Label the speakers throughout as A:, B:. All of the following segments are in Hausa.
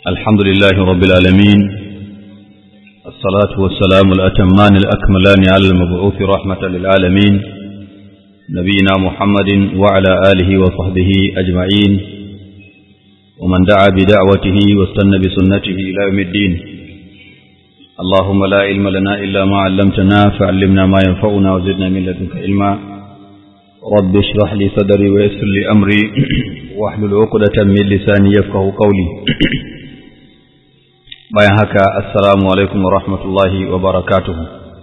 A: الحمد لله رب العالمين الصلاة والسلام الأتمان الأكملان على المبعوث رحمة للعالمين نبينا محمد وعلى آله وصحبه أجمعين ومن دعا بدعوته واستنى بسنته إلى يوم الدين اللهم لا علم لنا إلا ما علمتنا فعلمنا ما ينفعنا وزدنا من لدنك علما رب اشرح لي صدري ويسر لي أمري واحلل عقدة من لساني يفقه قولي bayan haka assalamu alaikum wa rahmatullahi wa barakatuhu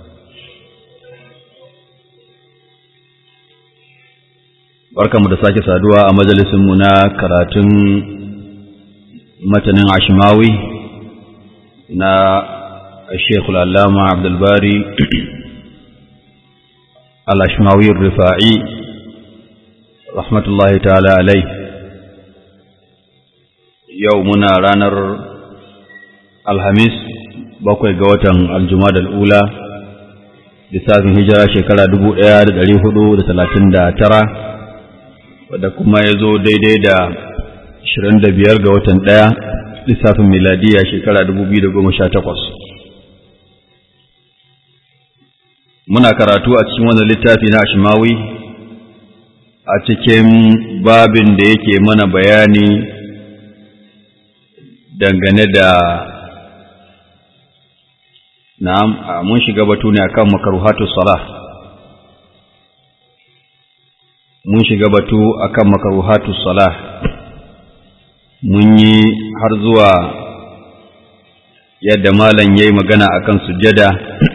A: barkamu da sake saduwa a majalisinmu na karatun matanin ashimawi na الشيخ العلامة عبد الباري الأشماوي الرفاعي رحمة الله تعالى عليه يومنا رانر الخميس bakwai ga watan aljumada al'ula lissafin hijira shekara dubu ɗaya da ɗari hudu da talatin da tara wadda kuma ya zo daidai da ashirin da biyar ga watan ɗaya lissafin miladiya shekara dubu biyu da goma sha takwas muna karatu a cikin wannan littafi na Ashmawi a cikin babin da yake mana bayani dangane da na'am mun shiga batu ne akan makaruhatu salah mun shiga batu akan makaruhatu salah mun yi har zuwa yadda malam yayi magana akan sujjada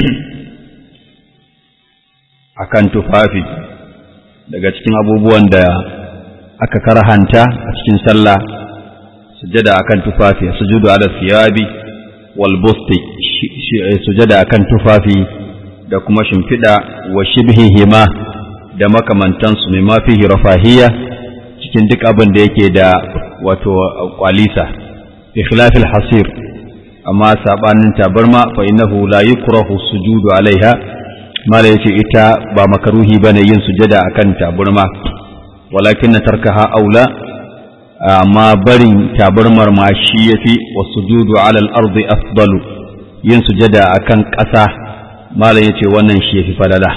A: akan tufafi daga cikin abubuwan da aka karhanta a cikin sallah sujada akan tufafi sujudu ala thiyabi wal busti sujada akan tufafi da kuma shimfiɗa wa shibhihima da makamantansu mai ma fihi rafahiyya cikin duk abin da yake da wato kwalisa bi khilafil hasir amma sabanin tabarma fa innahu la yukrahu sujudu alaiha mala yace ita ba makaruhi bane yin sujada akan taburma walakin tarkaha aula amma barin taburmar ma shi yafi wasujudu ala al-ardi afdalu yin sujada akan ƙasa mala yace wannan shi yafi falala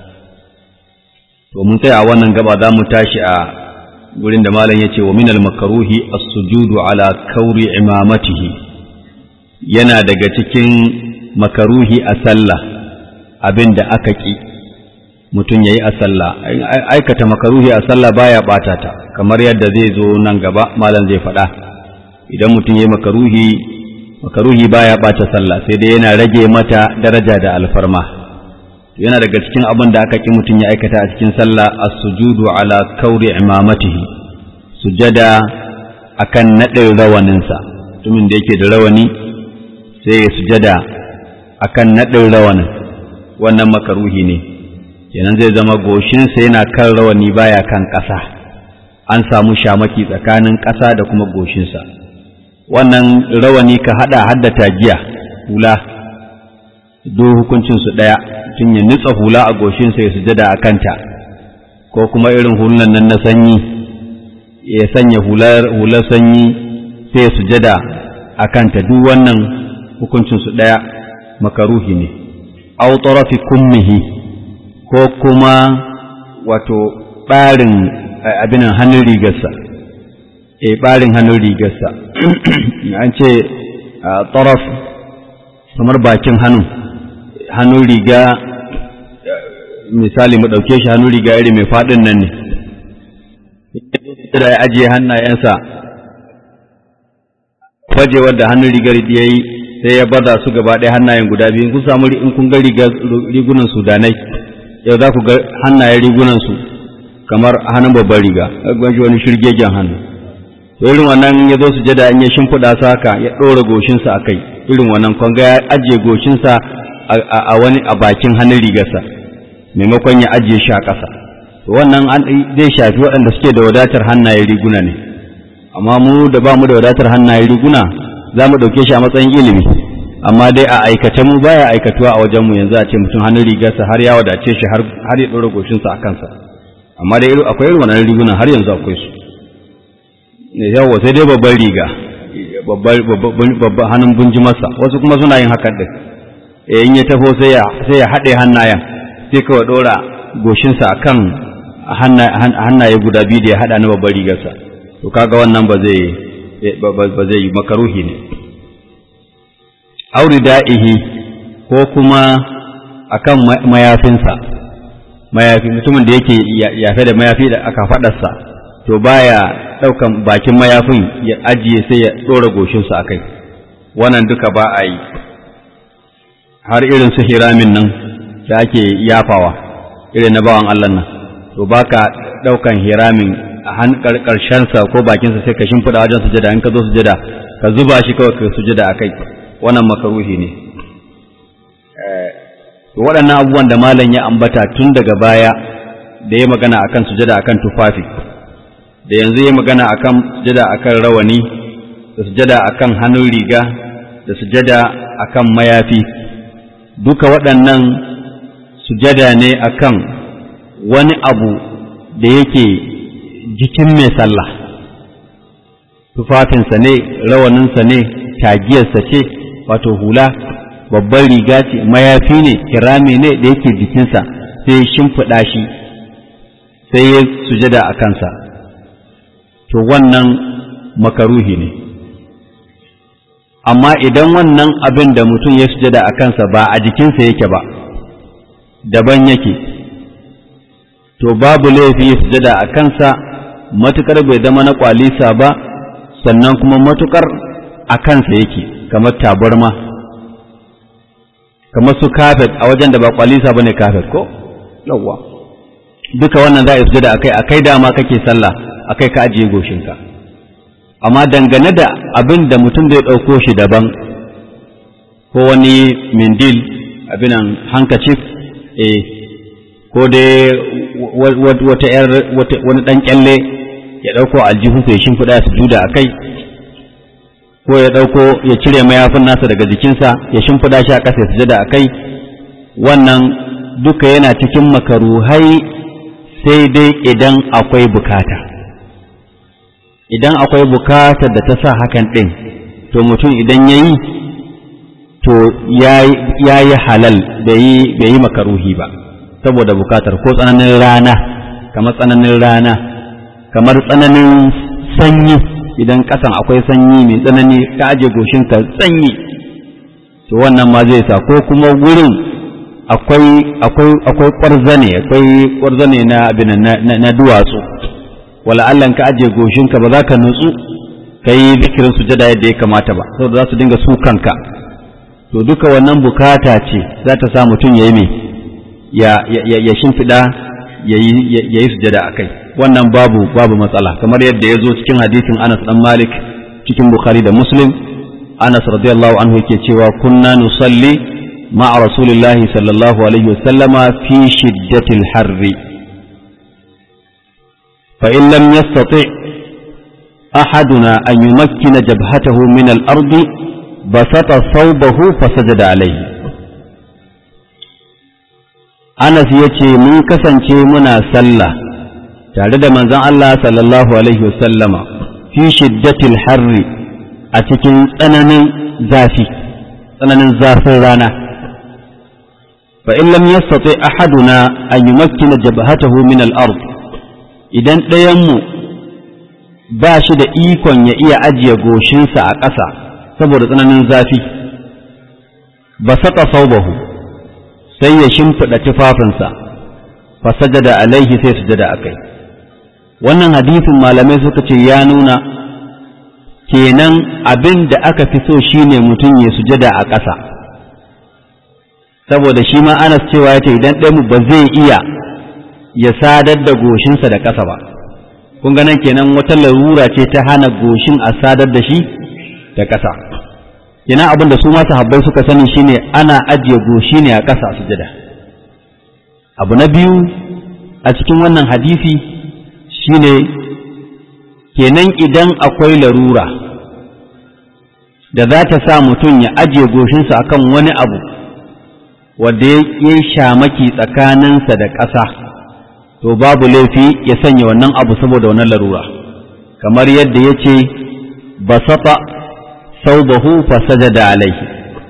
A: to mun tsaya a wannan gaba za mu tashi a gurin da malam yace wa minal makaruhi as-sujudu ala kauri imamatihi yana daga cikin makaruhi a sallah abin da aka ƙi mutum ya yi a sallah aikata makaruhi a sallah baya ɓata ta kamar yadda zai zo nan gaba malam zai faɗa idan mutum ya yi makaruhi makaruhi baya ɓata sallah sai dai yana rage mata daraja da alfarma yana daga cikin abin da aka ƙi mutum ya aikata a cikin sallah as-sujudu ala kauri imamatihi sujada akan naɗin rawaninsa mutumin da yake da rawani sai ya sujada akan naɗin rawanin wannan makaruhi ne kenan zai zama goshinsa yana kan rawani baya kan ƙasa an samu shamaki tsakanin ƙasa da kuma goshinsa wannan rawani ka haɗa hadda tagiya hula do hukuncinsu ɗaya tun ya nutsa hula a goshinsa ya sujada a kanta ko kuma irin hulunan nan na sanyi ya sanya hular sanyi sai ya sujada a kanta duk wannan hukuncinsu ɗaya makaruhi ne aw tarafi kummihi ko kuma wato ɓarin abin hannun rigarsa e ɓarin hannun rigarsa an ce taraf kamar bakin hannu hannun riga misali mu ɗauke shi hannun riga iri mai faɗin nan ne da ya ajiye hannayensa fajewar da hannun rigar ya yi sai ya baza su gaba ɗaya hannayen guda biyu kun samu in kun ga rigunan sudanai yau za ku ga hannayen rigunan su kamar hannun babban riga gwanshi wani shirgegen hannu to irin wannan ya zo su jada in ya shimfiɗa sa haka ya ɗora goshinsa a kai irin wannan kun ga ya ajiye goshinsa a wani a bakin hannun rigarsa maimakon ya ajiye shi a ƙasa to wannan zai shafi waɗanda suke da wadatar hannayen riguna ne amma mu da ba mu da wadatar hannayen riguna za mu ɗauke shi a matsayin ilimi amma dai a aikace mu baya aikatuwa a wajen mu yanzu a ce mutum hannun rigarsa har ya wadace shi har ya ɗora goshinsa a kansa amma dai akwai irin wannan rigunan har yanzu akwai su yawa sai dai babban riga babban hannun bunjimarsa wasu kuma suna yin hakan din in ya taho sai ya haɗe hannayen sai kawai ɗora goshinsa a kan hannaye guda biyu da ya haɗa na babbar rigarsa to kaga wannan ba zai ba zai yi makaruhi ne auri da'ihi ko kuma akan mayafinsa mayafi mutumin da yake yafe da mayafi da aka faɗarsa to baya ɗaukan bakin mayafin ya ajiye sai ya ɗora goshinsa a kai wannan duka ba a yi har irin su hiramin nan da ake yafawa irin na bawan Allah nan to baka ɗaukan hiramin a han ƙarshensa ko bakinsa sai ka shimfiɗa wajen sujada in ka zo sujada ka zuba shi kawai ka sujada a kai wannan makaruhi ne waɗannan abubuwan da malam ya ambata tun daga baya da ya magana akan sujada akan tufafi da yanzu ya magana akan sujada akan rawani da sujada akan hannun riga da sujada akan mayafi duka waɗannan sujada ne akan wani abu da yake jikin mai sallah tufafinsa ne rawaninsa ne tagiyarsa ce wato hula babban riga ce mayafi ne kirami ne da yake jikinsa sai ya shimfiɗa shi sai ya sujada a kansa to wannan makaruhi ne amma idan wannan abin da mutum ya sujada a kansa ba a jikinsa yake ba daban yake to babu laifi ya sujada a kansa matukar bai zama na kwalisa ba sannan kuma matukar a kansa yake kamar tabarma kamar su kafet a wajen da ba kwalisa ba ne kafet ko yawwa duka wannan za a sujada akai akai dama kake sallah akai ka ajiye goshinka amma dangane da abin da mutum zai ɗauko shi daban ko wani mindil abinan hankacif eh ko dai wata yar wani ɗan kyalle ya ɗauko aljihunsa ya shimfiɗa su juda a kai ko ya ɗauko ya cire mayafin nasa daga jikinsa ya shimfiɗa shi a ƙasa ya sujada a kai wannan duka yana cikin makaruhai sai dai idan akwai bukata idan akwai bukatar da ta sa hakan ɗin to mutum idan ya yi to ya yi halal bai yi makaruhi ba saboda bukatar ko tsananin rana kamar tsananin rana kamar tsananin sanyi idan kasan akwai sanyi mai tsanani ka aje goshinka sanyi to wannan ma zai sa ko kuma wurin akwai akwai akwai kwarzane akwai kwarzane na abin na duwatsu wala Allah ka aje goshinka ba za ka nutsu kai zikirin sujada yadda ya kamata ba saboda za su dinga su kanka to duka wannan bukata ce za ta sa mutum ya yi mai ya shimfiɗa ya yi sujada a kai wannan babu babu matsala kamar yadda ya zo cikin hadisin Anas dan Malik cikin Bukhari da Muslim Anas radiyallahu anhu yake cewa kunna nusalli ma'a Rasulillahi sallallahu alaihi wasallama fi shiddatil harri fa in lam yastati ahaduna an yumakkina jabhatahu min al-ardi basata thawbahu fasajada alaihi Anas ya ce mun kasance muna sallah tare da manzon Allah sallallahu Alaihi wasallama fi shiddatil harri a cikin tsananin zafi tsananin zafin rana fa in lam yastati ahaduna an yumakkina jabhatahu min al-ard idan ɗayanmu ba shi da ikon ya iya ajiye goshinsa a ƙasa saboda tsananin zafi ba saka saubahu sai ya shimfiɗa tufafinsa fasajada alaihi sai sujada a kai wannan hadisin malamai suka ce ya nuna kenan abin da aka fi so shine mutum ya sujada a ƙasa saboda shi ma anas cewa ya ce idan ɗaya ba zai iya ya sadar da goshinsa da ƙasa ba kun ganin kenan wata larura ce ta hana goshin a sadar da shi da ƙasa ina abin da su ma sahabbai suka sani shine ana ajiye goshi ne a ƙasa a sujada abu na biyu a cikin wannan hadisi shine kenan idan akwai larura da za ta sa mutum ya ajiye goshinsa akan wani abu wanda ya shamaki tsakaninsa da ƙasa to babu laifi ya sanya wannan abu saboda wannan larura kamar yadda ya ce basata saubahu fa sajada alaihi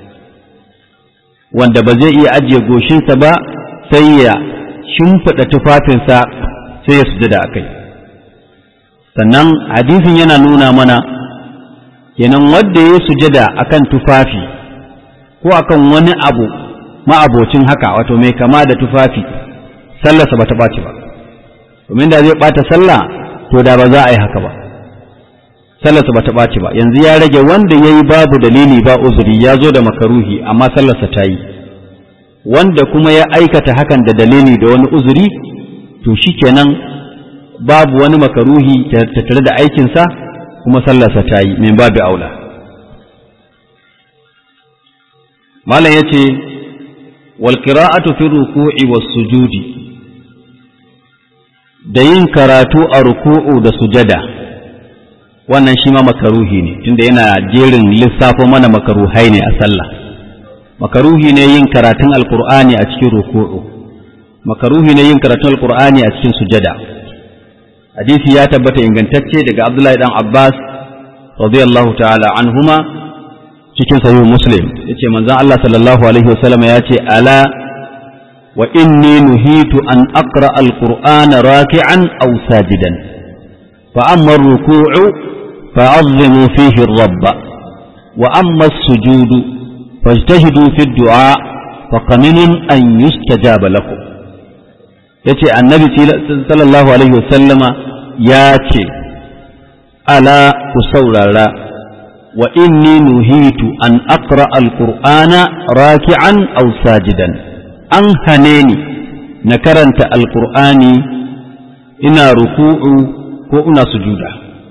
A: wanda ba zai iya ajiye goshinsa ba sai ya shimfiɗa tufafinsa sai ya sujada a kai sannan hadisin yana nuna mana kenan wanda ya sujada akan tufafi ko akan wani abu ma'abocin haka wato mai kama da tufafi sallarsa ba ta ɓaci ba domin da zai ɓata sallah to da ba za a yi haka ba sallarsa ba ta ɓaci ba yanzu ya rage wanda ya yi babu dalili ba uzuri ya zo da makaruhi amma sallarsa ta yi wanda kuma ya aikata hakan da dalili da wani uzuri to shi kenan babu wani makaruhi tattare da aikinsa kuma sallarsa ta yi min babu aula malam ya ce wal qira'atu fi ruku'i was sujudi da yin karatu a ruku'u da sujada wannan shi ma makaruhi ne tunda yana jerin lissafo mana makaruhai ne a sallah makaruhi ne yin karatun alkur'ani a cikin ruku'u makaruhi ne yin karatun alkur'ani a cikin sujada hadisi ya tabbata ingantacce daga abdullahi dan abbas radiyallahu ta'ala anhuma cikin sahih muslim yace manzon Allah sallallahu alaihi wasallam ya ce ala wa inni nuhitu an aqra alqur'ana raki'an aw sajidan fa amma ar-ruku'u fa'azzimu fihi ar-rabb wa amma as-sujudu fajtahidu fi ad-du'a faqaminun an yustajaba lakum yace annabi sallallahu alaihi wasallama ya ce ala ku saurara wa inni nuhitu an aqra alqur'ana raki'an aw sajidan an hane ni na karanta alqur'ani ina ruku'u ko ina sujuda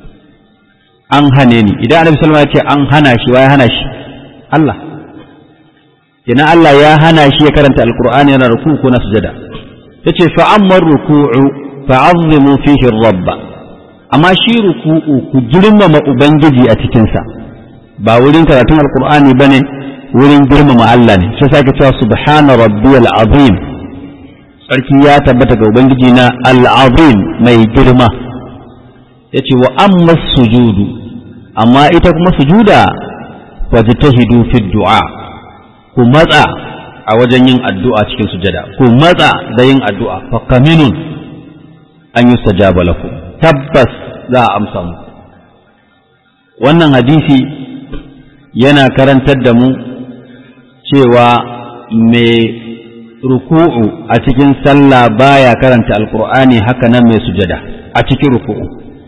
A: an hane ni idan annabi sallallahu alaihi wasallam ya ce an hana shi wai hana shi Allah ina Allah ya hana shi ya karanta alqur'ani yana ruku'u ko na sujada yace fa amma ruku'u fa'azzimu fihi rabb amma shi ruku'u ku girmama ubangiji a cikin sa ba wurin karatun alqur'ani bane wurin girmama Allah ne sai sake cewa subhana rabbiyal azim sarki ya tabbata ga ubangiji na al-azim mai girma yace wa amma sujudu amma ita kuma sujuda wajtahidu fi du'a ku matsa a wajen yin addu'a cikin sujada ku matsa da yin addu'a fa kaminun an yi sajaba lakum tabbas za a amsa mu wannan hadisi yana karantar da mu cewa mai ruku'u a cikin sallah baya karanta alkur'ani haka nan mai sujada a cikin ruku'u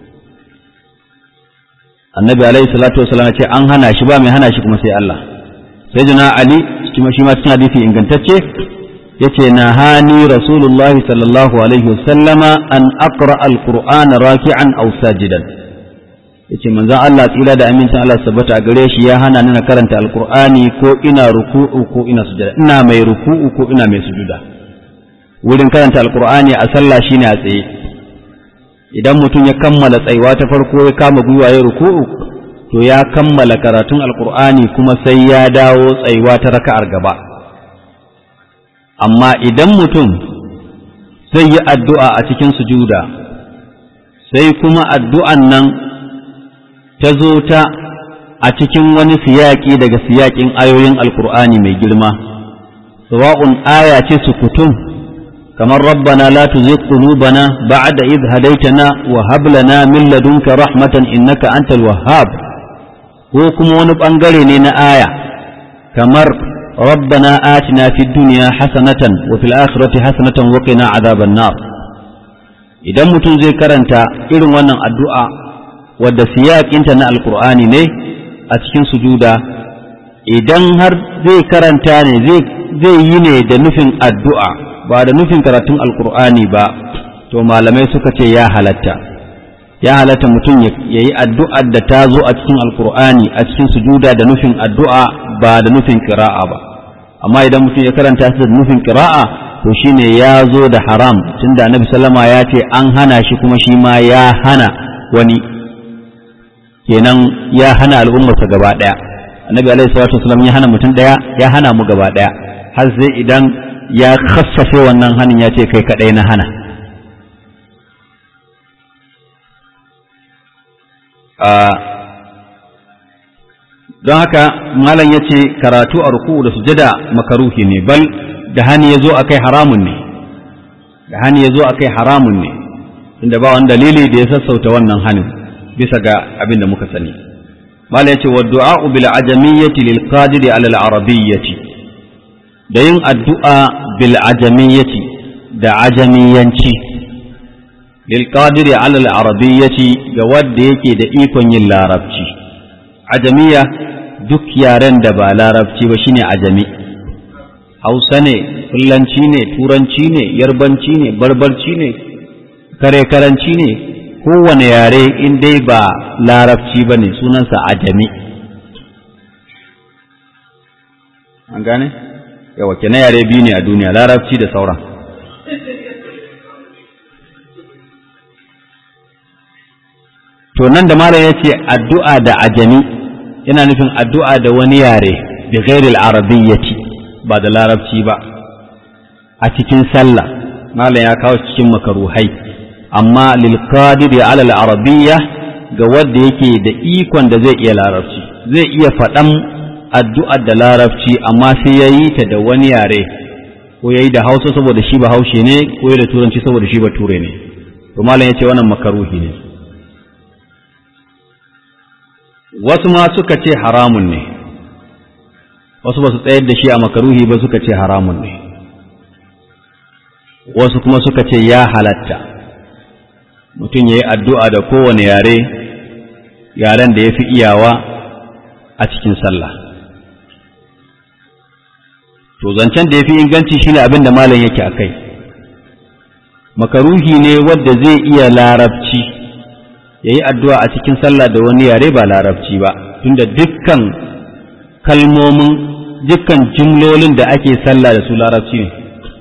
A: annabi alaihi salatu wasallam ce an hana shi ba mai hana shi kuma sai Allah sai jina ali kuma shi ma cikin hadisi ingantacce yace na hani rasulullahi sallallahu alaihi wasallama an aqra alqur'ana raki'an aw sajidan yace manzon Allah tsira da amincin Allah sabbata a gare shi ya hana ni na karanta alqur'ani ko ina ruku'u ko ina sujada ina mai ruku'u ko ina mai sujuda wurin karanta alqur'ani a sallah shine a tsaye idan mutum ya kammala tsayuwa ta farko ya kama gwiwa ya ruku'u to ya kammala karatun alkur'ani kuma sai ya dawo tsayuwa ta raka'ar gaba amma idan mutum zai yi addu'a a cikin sujuda sai kuma addu'an nan ta zo ta a cikin wani siyaƙi daga siyaƙin ayoyin alkur'ani mai girma sawa'un aya ce sukutum kamar rabbana la tuzigh qulubana ba'da idh hadaytana wa hab lana min ladunka rahmatan innaka antal wahhab ko kuma wani ɓangare ne na aya kamar rabbana atina fid dunya hasanatan wa fil akhirati hasanatan wa qina adhaban nar idan mutum zai karanta irin wannan addu'a wadda siyaƙinta na alqur'ani ne a cikin sujuda idan har zai karanta ne zai yi ne da nufin addu'a ba da nufin karatun alqur'ani ba to malamai suka ce ya halatta ya halatta mutum ya yi addu'ar da ta zo a cikin alkur'ani a cikin sujuda da nufin addu'a ba da nufin kira'a ba amma idan mutum ya karanta su da nufin kira'a to shine ya zo da haram tunda annabi sallama ya ce an hana shi kuma shi ma ya hana wani kenan ya hana al'ummarsa gaba ɗaya annabi alaihi salatu wasallam ya hana mutum ɗaya ya hana mu gaba ɗaya har sai idan ya khassafe wannan hanin ya ce kai kaɗai na hana don haka malam ya ce karatu a ruku da sujada makaruhi ne bal da hani ya zo a kai haramun ne da hani ya zo a kai haramun ne inda ba wani dalili da ya sassauta wannan hanin bisa ga abin da muka sani malam ya ce wa du'a'u bil ajamiyyati lil qadiri ala al arabiyyati da yin addu'a bil ajamiyyati da ajamiyanci lil qadiri ala al arabiyyati ga wanda yake da ikon yin larabci ajamiya duk yaren da ba larabci ba shine ajami hausa ne fulanci ne turanci ne yarbanci ne barbarci ne kare karanci ne kowane yare in dai ba larabci ba ne sunansa ajami an gane yawa kenan yare biyu ne a duniya larabci da sauran to nan da malam ya ce addu'a da ajami yana nufin addu'a da wani yare da ghairil arabiyyati ba da larabci ba a cikin sallah malam ya kawo cikin makaruhai amma lil qadiri ala al arabiyya ga wanda yake da ikon da zai iya larabci zai iya faɗan addu'ar da larabci amma sai ya yi ta da wani yare ko ya yi da hausa saboda shi ba haushe ne ko ya da turanci saboda shi ba ture ne to malam ya ce wannan makaruhi ne wasu ma suka ce haramun ne wasu ba su tsayar da shi a makaruhi ba suka ce haramun ne wasu kuma suka ce ya halatta mutum ya yi addu'a da kowane yare yaren da ya fi iyawa a cikin sallah to zancen da ya fi inganci shine abin da malam yake a kai makaruhi ne wadda zai iya larabci ya yi addu'a a cikin sallah da wani yare ba larabci ba tunda dukkan kalmomin dukkan jumlolin da ake sallah da su larabci ne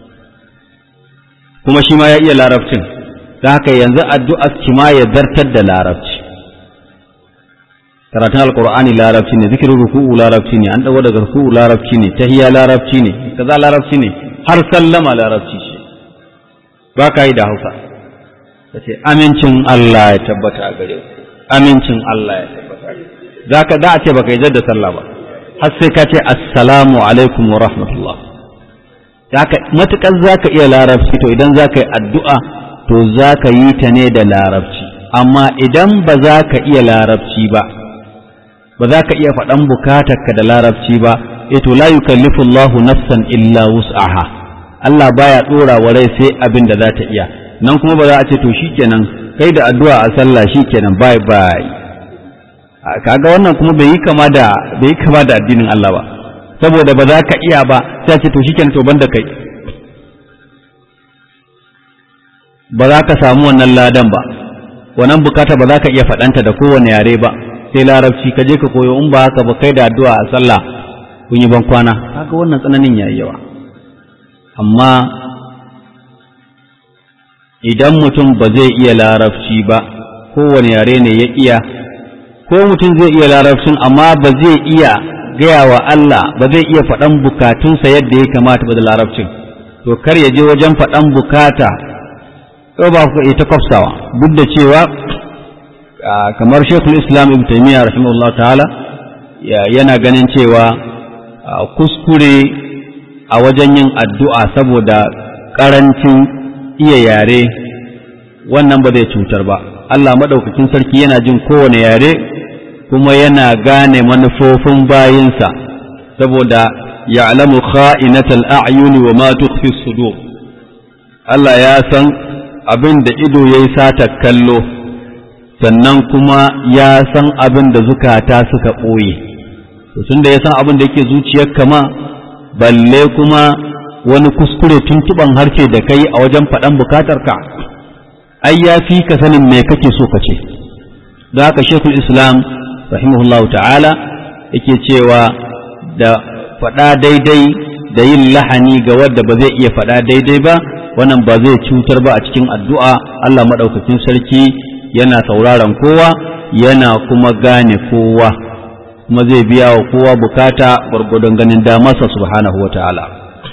A: kuma shi ma ya iya larabcin ta haka yanzu addu'a shi ma ya zartar da larabci karatun alkur'ani larabci ne zikirin ruku'u larabci ne an dawo daga ruku'u larabci ne tahiyya larabci ne kaza larabci ne har sallama larabci ce ba ka yi da hausa ka ce amincin Allah ya tabbata a gare ku amincin Allah ya tabbata a gare za ka da a ce baka yi da sallah ba har sai ka ce assalamu alaikum wa rahmatullah zaka matukar za ka iya larabci to idan za ka yi addu'a to za ka yi ta ne da larabci amma idan ba za ka iya larabci ba ba za ka iya faɗan bukatarka da larabci ba e to la yukallifu Allahu nafsan illa wus'aha Allah baya dora wa rai sai abin da za ta iya nan kuma ba za a ce to shikenan kai da addu'a a sallah shikenan bye bye kaga wannan kuma bai yi kama da bai yi kama da addinin Allah ba saboda ba za ka iya ba sai ce to shikenan to banda kai ba za ka samu wannan ladan ba wannan bukata ba za ka iya faɗanta da kowane yare ba sai larabci ka je ka koyo in ba haka ba kai da addu'a a sallah kun yi ban kwana haka wannan tsananin yayi yawa amma idan mutum ba zai iya larabci ba kowane yare ne ya iya ko mutum zai iya larabcin amma ba zai iya gaya wa Allah ba zai iya faɗan bukatunsa yadda ya kamata ba da larabcin to kar ya je wajen faɗan bukata ko ba ku ita kwafsawa duk da cewa kamar shekul islam ibn taimiyya rahimahullah ta'ala yana ganin cewa kuskure a wajen yin addu'a saboda ƙarancin iya yare wannan ba zai cutar ba Allah maɗaukakin sarki yana jin kowane yare kuma yana gane manufofin bayinsa saboda ya'lamu kha'inatal a'yuni wa ma tukhfi sudur Allah ya san abin da ido yayi sata kallo sannan kuma ya san abin da zukata suka ɓoye to tunda ya san abin da yake zuciyar kama balle kuma wani kuskure tuntuban harshe da kai a wajen faɗan bukatarka ai ya fi ka sanin me kake so ka ce don haka shekul islam rahimahullahu ta'ala yake cewa da faɗa daidai da yin lahani ga wadda ba zai iya faɗa daidai ba wannan ba zai cutar ba a cikin addu'a Allah maɗaukakin sarki yana sauraron kowa yana kuma gane kowa kuma zai biya wa kowa bukata gwargwadon ganin damarsa subhanahu wa ta'ala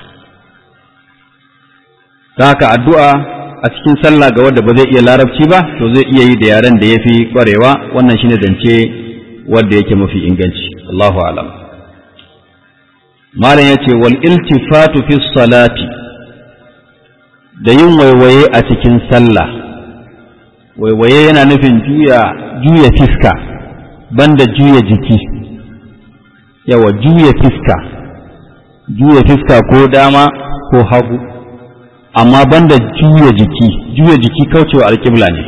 A: ta haka addu'a a cikin sallah ga wadda ba zai iya larabci ba to zai iya yi da yaren da ya fi ƙwarewa wannan shine zance wadda yake mafi inganci Allahu alam malam yace wal iltifatu fi salati da yin waiwaye a cikin sallah waiwaye yana nufin juya juya fiska banda juya jiki yawa juya fiska juya fiska ko dama ko hagu amma banda juya jiki juya jiki kaucewa alƙibla ne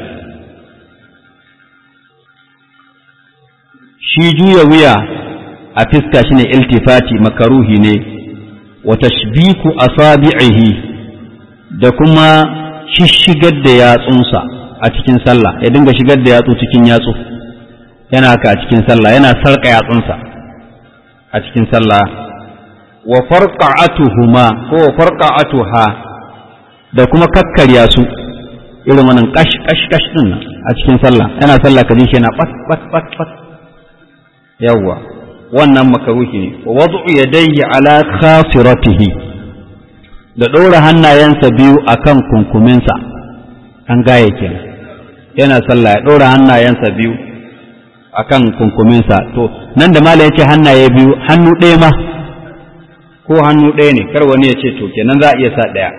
A: shi juya wuya a fiska shine iltifati makaruhi ne wa tashbiku asabi'ihi da kuma shishigar da yatsunsa a cikin sallah ya dinga shigar da yatsu cikin yatsu yana haka a cikin sallah yana sarka yatsunsa a cikin sallah wa farqa'atuhuma ko wa farqa'atuha da kuma kakkarya su irin wannan kash kash kash din a cikin sallah yana sallah kaji shi yana pat pat pat pat yawwa wannan makaruhi ne wa wad'u yadayhi ala khasiratihi da ɗora hannayensa biyu akan kunkuminsa an gaye kenan yana sallah ya ɗora hannayensa biyu akan kunkuminsa to nan da mala yace hannaye biyu hannu ɗaya ma ko hannu ɗaya ne kar wani ya ce to kenan za a iya sa ɗaya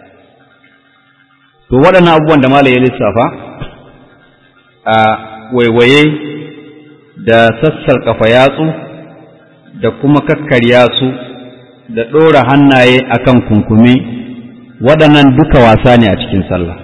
A: to waɗannan abubuwan da mala ya lissafa a waiwaye da sassar kafa yatsu da kuma kakkarya su da ɗora hannaye akan kunkumi waɗannan duka wasa ne a cikin sallah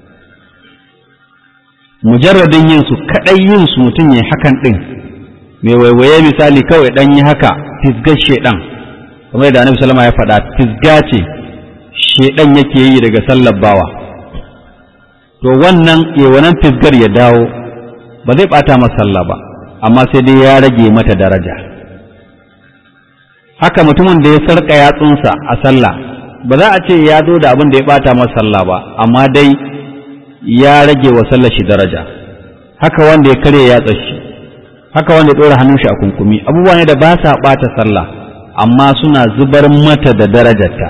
A: mujarradin yin su kaɗai yin su mutum ya hakan ɗin mai waiwaye misali kawai ɗan yi haka fisgar shedan kamar yadda annabi salama ya faɗa fisga ce shedan yake yi daga sallar bawa to wannan wannan fisgar ya dawo ba zai ɓata masa sallah ba amma sai dai ya rage mata daraja haka mutumin da ya sarka yatsunsa a sallah ba za a ce ya zo da abin da ya bata masa sallah ba amma dai ya rage wa sallar shi daraja haka wanda ya karya yatsa shi haka wanda ya ɗora hannun shi a kunkumi abubuwa ne da ba sa bata sallah amma suna zubar mata da darajarta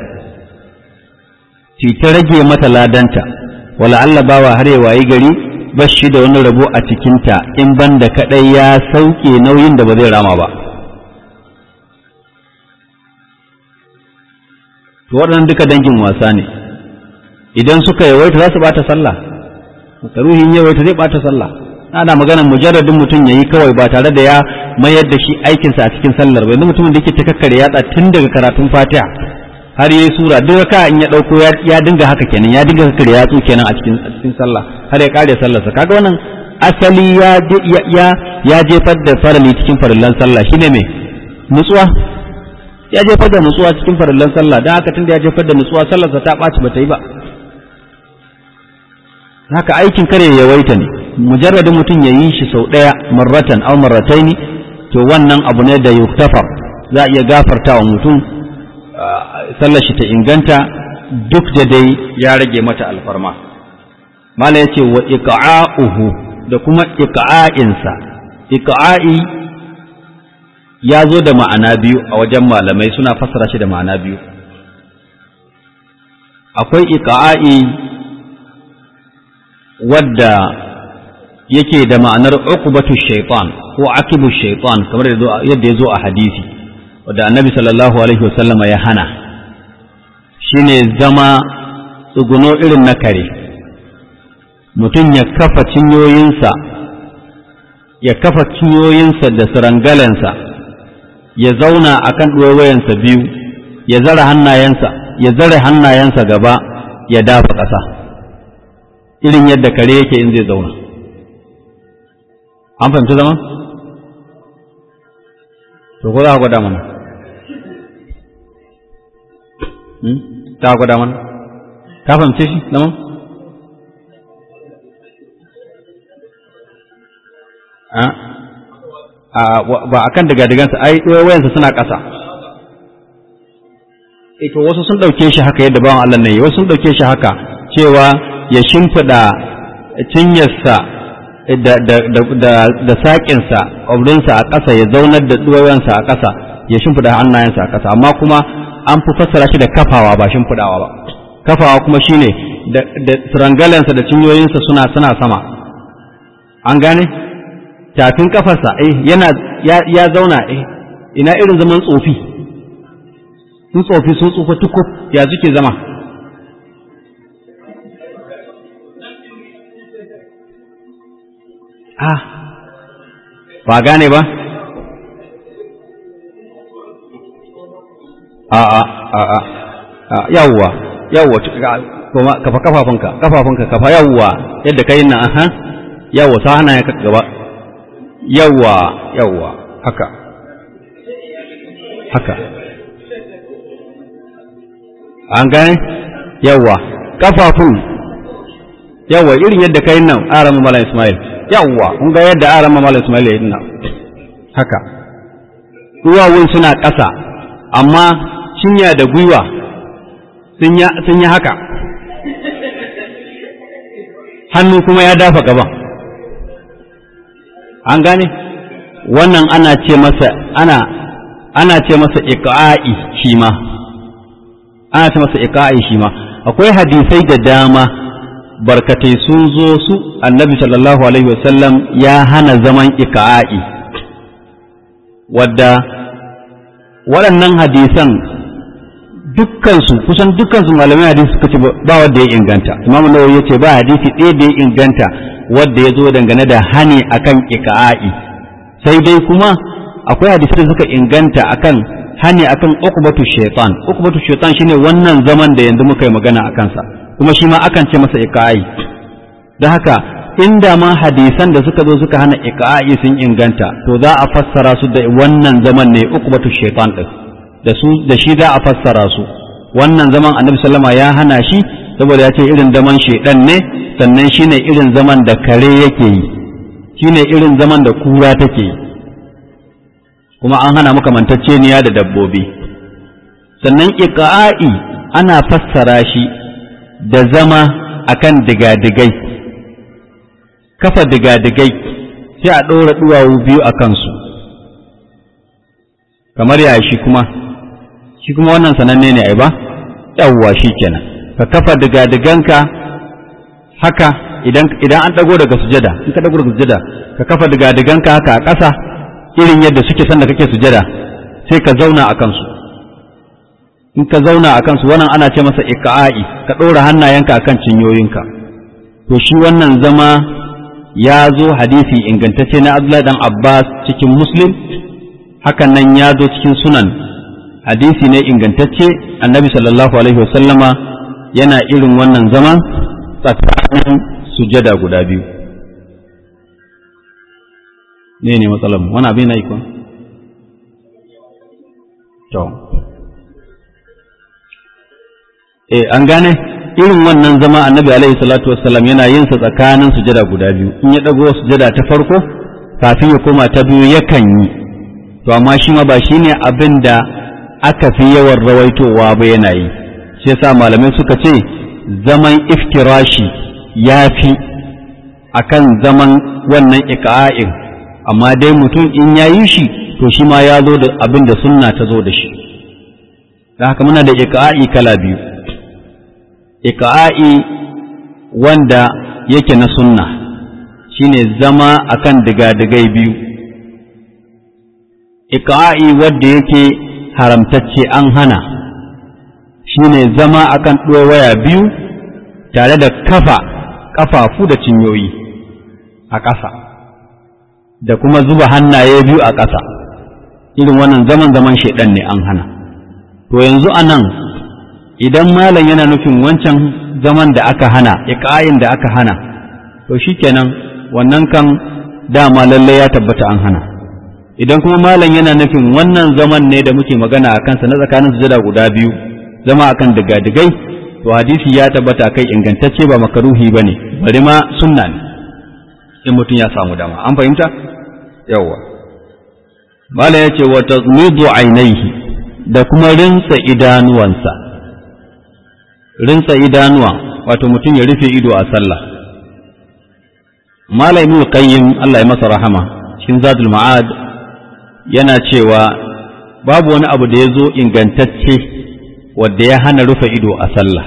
A: ta rage mata ladanta wala Allah bawa har ya wayi gari bashi da wani rabo a cikinta in banda kadai ya sauke nauyin da ba zai rama ba to waɗannan duka dangin wasa ne idan suka yawaita za su bata sallah makaruhin yawaita zai bata sallah ana maganar mujarradin mutum yayi kawai ba tare da ya mayar da shi aikinsa a cikin sallar ba yanzu mutumin da yake ta kakkare yatsa tun daga karatun fatiha har yayi sura duk ka in ya dauko ya dinga haka kenan ya dinga kakkare yatsu kenan a cikin a cikin sallah har ya kare sallarsa kaga wannan asali ya ya ya jefar da farali cikin farillan sallah shine me nutsuwa ya jefar da nutsuwa cikin farillan sallah don haka tunda ya jefar da nutsuwa sallarsa ta ɓaci ba ta yi ba haka aikin kare ya yawaita ne mujarradin mutum ya yi shi sau ɗaya marratan aw marrataini to wannan abu ne da yuktafar za a iya gafarta wa mutum sallar shi ta inganta duk da dai ya rage mata alfarma mala yace wa iqa'uhu da kuma iqa'insa iqa'i ya zo da ma'ana biyu a wajen malamai suna fassara shi da ma'ana biyu akwai iqa'i wadda yake da ma'anar uqbatu shaitan ko akibu shaitan kamar yadda ya zo a hadisi wadda annabi sallallahu alaihi wasallama ya hana shine zama tsuguno irin na kare mutum ya kafa cinyoyinsa ya kafa cinyoyinsa da sirangalensa ya zauna a kan ɗuwayensa biyu ya zara hannayensa ya zara hannayensa gaba ya dafa ƙasa irin yadda kare yake in zai zauna an fahimci zaman? to ko za ka gwada mana za ka gwada mana ka fahimce shi zaman? ba a kan digadigansa ai wayansa suna ƙasa ito wasu sun ɗauke shi haka yadda bawan Allah ne wasu sun ɗauke shi haka cewa ya shimfiɗa cinyarsa da saƙinsa ƙwabrinsa a ƙasa ya zaunar da ɗuwayensa a ƙasa ya shimfiɗa hannayensa a ƙasa amma kuma an fi fassara shi da kafawa ba shimfiɗawa ba kafawa kuma shine da sirangalensa da cinyoyinsa suna suna sama an gane tafin kafarsa eh yana ya zauna eh ina irin zaman tsofi sun tsofi sun tsufa tukuf ya suke zama ah ba gane ba a a a a yawwa yawwa kuma kafa kafafunka kafafunka kafa yawwa yadda kai nan aha yawwa sa hana ya gaba yawwa yawwa haka haka an gane yawwa kafafun yawwa irin yadda kai nan aran mala ismail yawwa kun ga yadda aran mala ismail ya yi nan haka duwawun suna ƙasa amma cinya da gwiwa sun yi haka hannu kuma ya dafa gaban an gane wannan ana ce masa ana ana ce masa iqa'i shi ma ana ce masa iqa'i shi ma akwai hadisai da dama barkatai sun zo su annabi sallallahu alaihi wasallam ya hana zaman iqa'i wadda waɗannan hadisan dukkansu kusan dukkansu malamai hadisi suka ce ba wanda ya inganta imam nawawi ya ce ba hadisi ɗaya da ya inganta wanda ya zo dangane da hani akan iqa'i sai dai kuma akwai hadisi da suka inganta akan hani akan uqbatu shaytan uqbatu shaytan shine wannan zaman da yanzu muka yi magana akan sa kuma shi ma akan ce masa iqa'i don haka inda ma hadisan da suka zo suka hana iqa'i sun inganta to za a fassara su da wannan zaman ne uqbatu shaytan din da su da shi za a fassara su wannan zaman annabi sallama ya hana shi saboda ya ce irin zaman shaidan ne sannan shine irin zaman da kare yake yi shine irin zaman da kura take yi kuma an hana makamantacceniya da dabbobi sannan iqa'i ana fassara shi da zama akan digadigai kafa digadigai sai a ɗora duwawu biyu a kansu kamar ya shi kuma shi kuma wannan sananne ne ai ba yawwa shi kenan ka kafa digadiganka haka idan idan an dago daga sujada in ka dago daga sujada ka kafa digadiganka haka a ƙasa irin yadda suke sanda kake sujada sai ka zauna a kansu in ka zauna a kansu wannan ana ce masa iqa'i ka ɗora hannayenka akan cinyoyinka to shi wannan zama ya zo hadisi ingantacce na Abdullahi dan Abbas cikin Muslim hakan nan ya zo cikin sunan hadisi ne ingantacce annabi sallallahu alaihi wasallama yana irin wannan zaman tsakanin sujada guda biyu ne ne matsalar wani abin na ikon to eh an gane irin wannan zama annabi alaihi salatu wassalam yana yin sa tsakanin sujada guda biyu in ya dago sujada ta farko kafin ya koma ta biyu yakan yi to amma shi ma ba shine abin da aka fi yawan rawaitowa ba yana yi shi yasa malamai suka ce zaman iftirashi ya fi akan zaman wannan iqa'in amma dai mutum in ya yi shi to shi ma ya zo da abin da sunna ta zo da shi da haka muna da iqa'i kala biyu iqa'i wanda yake na sunna shine zama akan diga-digai biyu iqa'i wanda yake haramtacce an hana shine zama akan waya biyu tare da kafa ƙafafu da cinyoyi a ƙasa da kuma zuba hannaye biyu a ƙasa irin wannan zaman zaman shaidan ne an hana to yanzu a nan idan malam yana nufin wancan zaman da aka hana iƙayin da aka hana to shikenan wannan kan dama lallai ya tabbata an hana idan kuma malam yana nufin wannan zaman ne da muke magana a kansa na tsakanin sujada guda biyu zama akan digadigai to hadisi ya tabbata kai ingantacce ba makaruhi ba ne bari ma sunna ne in mutum ya samu dama an fahimta yawwa malam ya ce wa tazmidu ainihi da kuma rinsa idanuwansa rinsa idanuwa wato mutum ya rufe ido a sallah malam ibn qayyim Allah ya masa rahama cikin zadul ma'ad yana cewa babu wani abu da ya zo ingantacce wadda ya hana rufe ido a sallah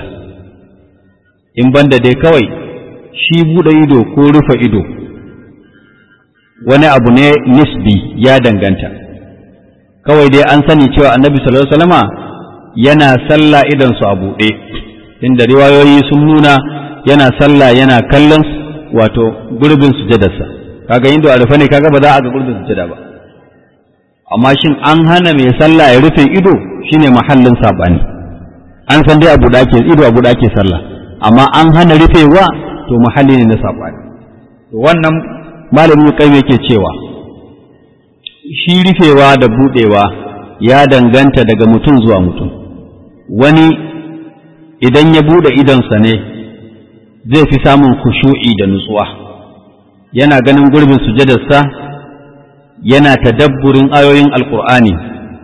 A: in banda dai kawai shi buɗe ido ko rufe ido wani abu ne nisbi ya danganta kawai dai an sani cewa annabi sallallahu alaihi wasallama yana sallah idan su a buɗe inda riwayoyi sun nuna yana sallah yana kallon wato gurbin sujadarsa kaga indo a rufe ne kaga ba za a ga gurbin sujada ba amma shin an hana mai sallah ya rufe ido shine mahallin sabani an san dai abu da ake ido abu da ake sallah amma an hana rufewa to mahalli ne na sabani wannan malamin kai yake cewa shi rufewa da budewa ya danganta daga mutum zuwa mutum wani idan ya bude idonsa ne zai fi samun kushu'i da nutsuwa yana ganin gurbin sujadarsa yana tadabburin ayoyin alkur'ani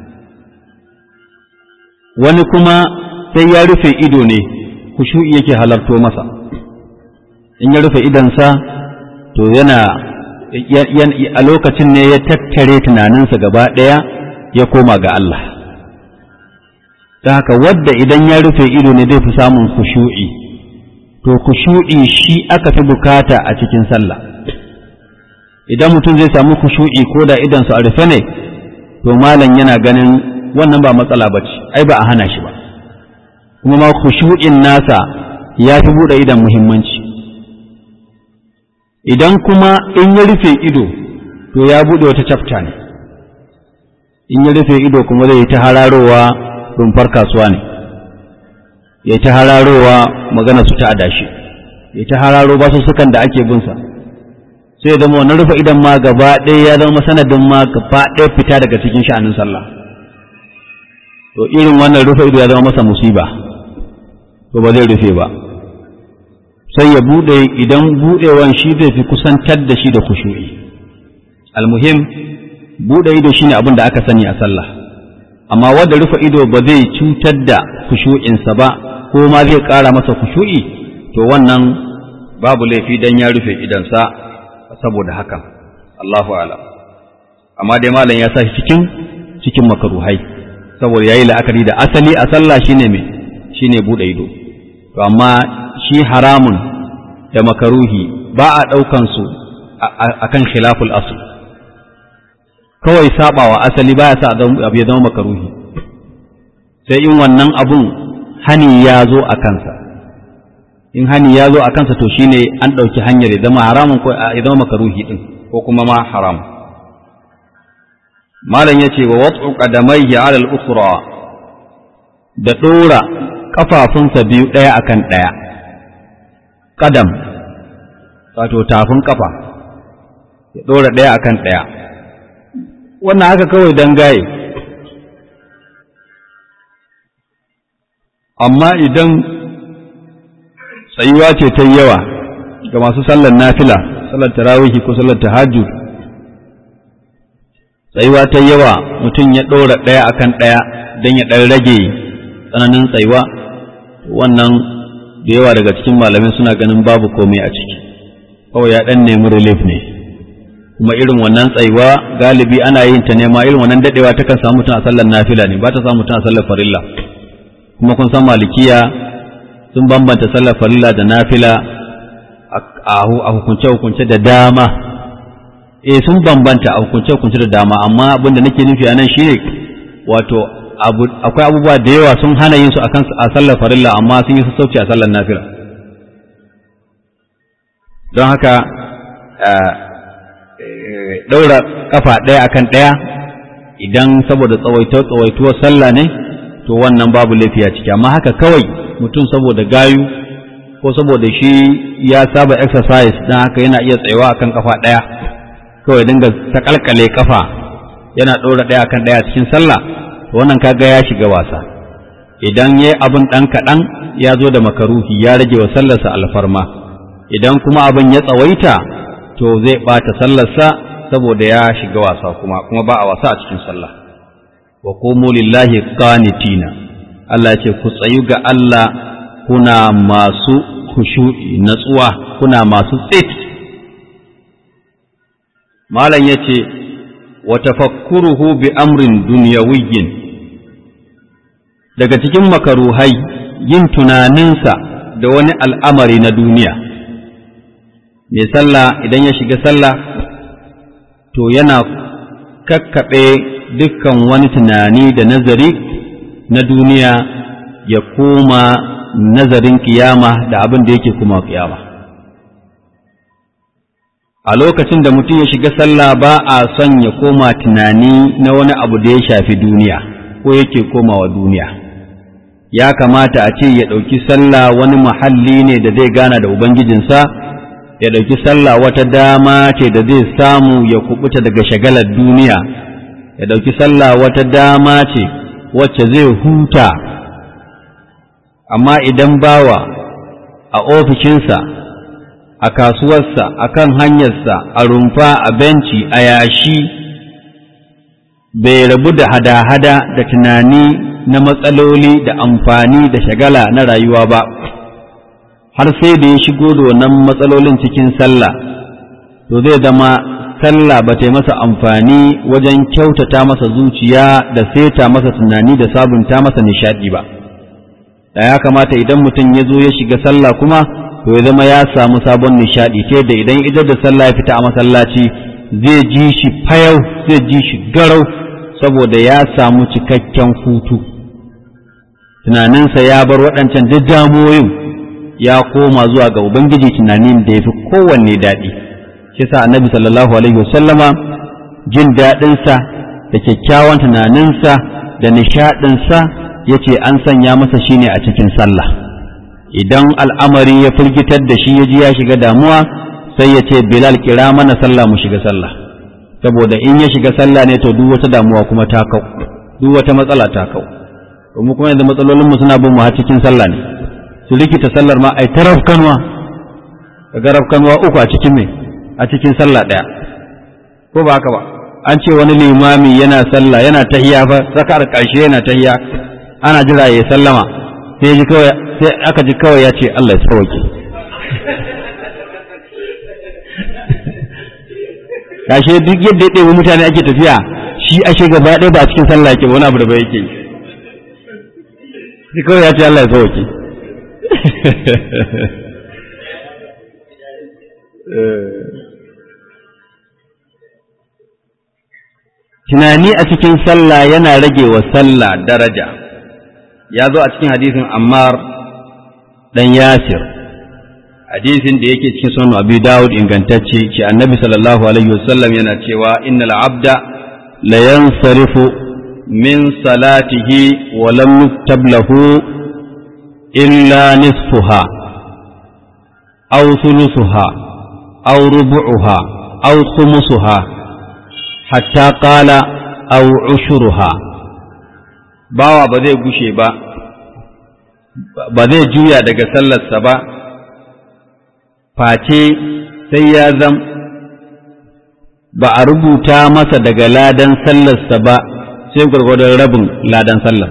A: wani kuma sai ya rufe ido ne kushu'i yake halarto masa in ya rufe idonsa to yana a lokacin ne ya tattare tunaninsa gaba ɗaya ya koma ga Allah ta haka wadda idan ya rufe ido ne zai fi samun kushu'i to kushu'i shi aka fi bukata a cikin sallah idan mutum zai samu kushu'i ko da idansu a rufe ne to malam yana ganin wannan ba matsala ba ce ai ba a hana shi ba kuma ma kushu'in nasa ya fi buɗe idan muhimmanci idan kuma in ya rufe ido to ya buɗe wata cafta ne in ya rufe ido kuma zai ta hararowa rumfar kasuwa ne ya ta hararowa magana su ta adashi ya ta hararo basu sukan da ake binsa sai ya zama wannan rufe idan ma gaba ɗaya ya zama sanadin ma gaba ɗaya fita daga cikin sha'anin sallah to irin wannan rufe ido ya zama masa musiba to ba zai rufe ba sai ya buɗe idan buɗewan shi zai fi kusantar da shi da kushu'i almuhim buɗe ido shine abin da aka sani a sallah amma wanda rufe ido ba zai cutar da kushu'insa ba ko ma zai ƙara masa kushu'i to wannan babu laifi dan ya rufe idansa saboda hakan Allahu ala amma dai malam ya sa shi cikin cikin makaruhai saboda yayi la'akari da asali a sallah shine me shine bude ido to amma shi haramun da makaruhi ba a daukan su akan khilaful asl kawai sabawa asali baya sa abu ya zama makaruhi sai in wannan abun hani ya zo a kansa in hani ya zo a kansa to shine an ɗauki hanyar ya zama haramun ko ya zama makaruhi ɗin ko kuma ma haram malam ya ce wa watsu qadamaihi ala al-ukhra da ɗora ƙafafunsa biyu ɗaya akan ɗaya ƙadam wato tafin ƙafa ya ɗora ɗaya akan ɗaya wannan haka kawai don gaye amma idan tsayuwa ce ta yawa ga masu sallar nafila sallar tarawihi ko sallar tahajjud tsayuwa ta yawa mutum ya ɗora ɗaya akan ɗaya don ya ɗan rage tsananin tsayuwa wannan da yawa daga cikin malamin suna ganin babu komai a ciki kawai ya ɗan nemi relief ne kuma irin wannan tsayuwa galibi ana yin ta nema irin wannan daɗewa ta kan samu mutum a sallar nafila ne ba ta samu mutum a sallar farilla kuma kun san malikiya sun bambanta sallar farilla da nafila a hukunce-hukunce da dama eh sun bambanta a hukunce-hukunce da dama amma abin da nake nufi a nan shine wato akwai abubuwa da yawa sun hana yin su a sallar farilla amma sun yi sassauci a sallar nafila don haka ɗaura kafa ɗaya akan ɗaya idan saboda tsawaituwar sallah ne to wannan babu laifi a ciki amma haka kawai mutum saboda gayu ko saboda shi ya saba exercise don haka yana iya tsayawa akan kafa ɗaya kawai dinga sakalkale kafa yana ɗora ɗaya akan ɗaya cikin sallah to wannan kaga ya shiga wasa idan yayi abin ɗan kaɗan ya zo da makaruhi ya rage wa sallarsa alfarma idan kuma abin ya tsawaita to zai ɓata sallarsa saboda ya shiga wasa kuma kuma ba a wasa a cikin sallah wa qumu lillahi qanitina Allah ce ku tsayu ga Allah kuna masu khushu'i natsuwa kuna masu tsit malam yace wa tafakkuruhu bi amrin dunyawiyyin daga cikin makaruhai yin tunaninsa da wani al'amari na duniya mai sallah idan ya shiga sallah to yana kakkaɓe dukkan wani tunani da nazari na duniya ya koma nazarin kiyama da abin da yake kuma kiyama a lokacin da mutum ya shiga sallah ba a son ya koma tunani na wani abu da ya shafi duniya ko yake komawa duniya ya kamata a ce ya ɗauki sallah wani muhalli ne da zai gana da ubangijinsa ya ɗauki sallah wata dama ce da zai samu ya kubuta daga shagalar duniya ya ɗauki sallah wata dama ce wacce zai huta amma idan bawa a ofishinsa a kasuwarsa a kan hanyarsa a rumfa a benci a yashi bai rabu da hada-hada da tunani na matsaloli da amfani da shagala na rayuwa ba har sai da ya shigo da wannan matsalolin cikin sallah to zai zama sallah ba ta yi masa amfani wajen kyautata masa zuciya da seta masa tunani da sabunta masa nishadi ba da ya kamata idan mutum ya zo ya shiga sallah kuma to ya zama ya samu sabon nishadi ta yadda idan idar da sallah ya fita a masallaci zai ji shi fayau zai ji shi garau saboda ya samu cikakken hutu tunaninsa ya bar waɗancan duk damoyin ya koma zuwa ga ubangiji tunanin da ya fi kowanne daɗi shi sa annabi sallallahu alaihi wasallama jin daɗinsa da kyakkyawan tunaninsa da nishaɗinsa ya ce an sanya masa shine a cikin sallah idan al'amari ya firgitar da shi ya ji ya shiga damuwa sai ya ce bilal kira mana sallah mu shiga sallah saboda in ya shiga sallah ne to duk wata damuwa kuma ta kau duk wata matsala ta kau mu kuma yanzu matsalolinmu suna bin mu har cikin sallah ne su rikita sallar ma ai ta rafkanwa kaga rafkanwa uku a cikin me a cikin sallah ɗaya ko ba haka ba an ce wani limami yana sallah yana tahiya fa sakar ƙarshe yana tahiya ana jira ya sallama sai ji kawai sai aka ji kawai ya ce Allah ya sauke kashe duk yadda ya ɗebi mutane ake tafiya shi ashe gaba ɗaya ba a cikin sallah yake wani abu da ba yake yi kawai ya ce Allah ya sauke tunani a cikin sallah yana rage wa sallah daraja ya zo a cikin hadisin ammar dan yasir hadisin da yake cikin sunan abu dawud ingantacce ce annabi sallallahu alaihi wasallam yana cewa innal abda la yansarifu min salatihi wa lam yuktab lahu illa nisfuha aw thuluthuha aw rubu'uha aw khumsuha hatta qala aw ushuruha bawa ba zai gushe ba ba zai juya daga sallarsa ba face sai ya zam ba a rubuta masa daga ladan sallarsa ba sai gwargwadon rabin ladan sallar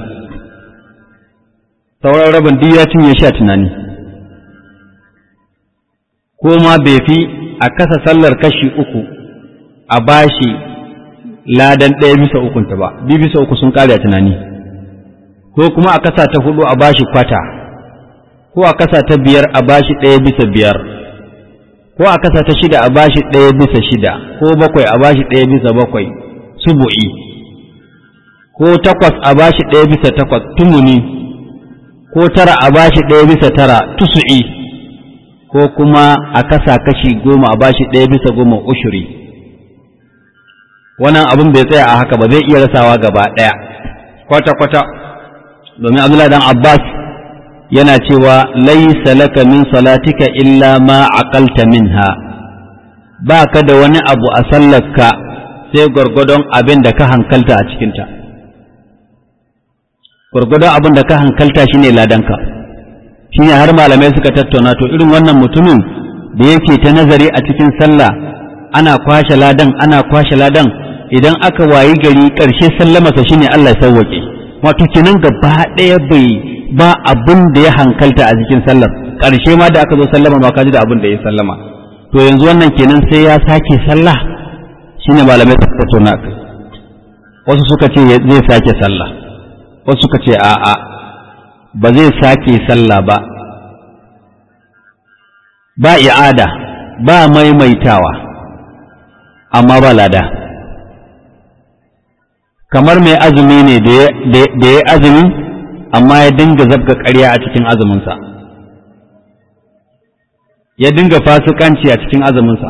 A: sauran rabin duk ya cinye sha tunani ko ma bai fi a kasa sallar kashi uku a bashi ladan ɗaya bisa ukunta ba biyu bisa uku sun ƙare a tunani ko kuma a kasa ta hudu a bashi kwata ko a kasa ta biyar a bashi ɗaya bisa biyar ko a kasa ta shida a bashi ɗaya bisa shida ko bakwai a bashi ɗaya bisa bakwai subu'i ko takwas a bashi ɗaya bisa takwas tumuni ko tara a bashi ɗaya bisa tara tusu'i ko kuma a kasa kashi goma a bashi ɗaya bisa goma ushuri wannan abin bai tsaya a haka ba zai iya rasawa gaba ɗaya kwata-kwata domin abdullahi dan abbas yana cewa laisa laka min salatika illa ma aqalta minha ba ka da wani abu a sallarka sai gwargwadon abin da ka hankalta a cikinta gwargwadon abin da ka hankalta shine ladanka shine har malamai suka tattauna to irin wannan mutumin da yake ta nazari a cikin sallah ana kwashe ladan ana kwashe ladan idan aka wayi gari ƙarshe sallamarsa shine Allah ya sauwake wato kenan gaba ɗaya bai ba abin da ya hankalta a cikin sallar ƙarshe ma da aka zo sallama ma kaji da abin da ya sallama to yanzu wannan kenan sai ya sake sallah shine malamai suka tattauna kai wasu suka ce zai sake sallah wasu suka ce a'a ba zai sake sallah ba ba i'ada ba maimaitawa amma ba lada kamar mai azumi ne da ya azumi amma ya dinga zabga ƙarya a cikin azuminsa ya dinga fasikanci a cikin azuminsa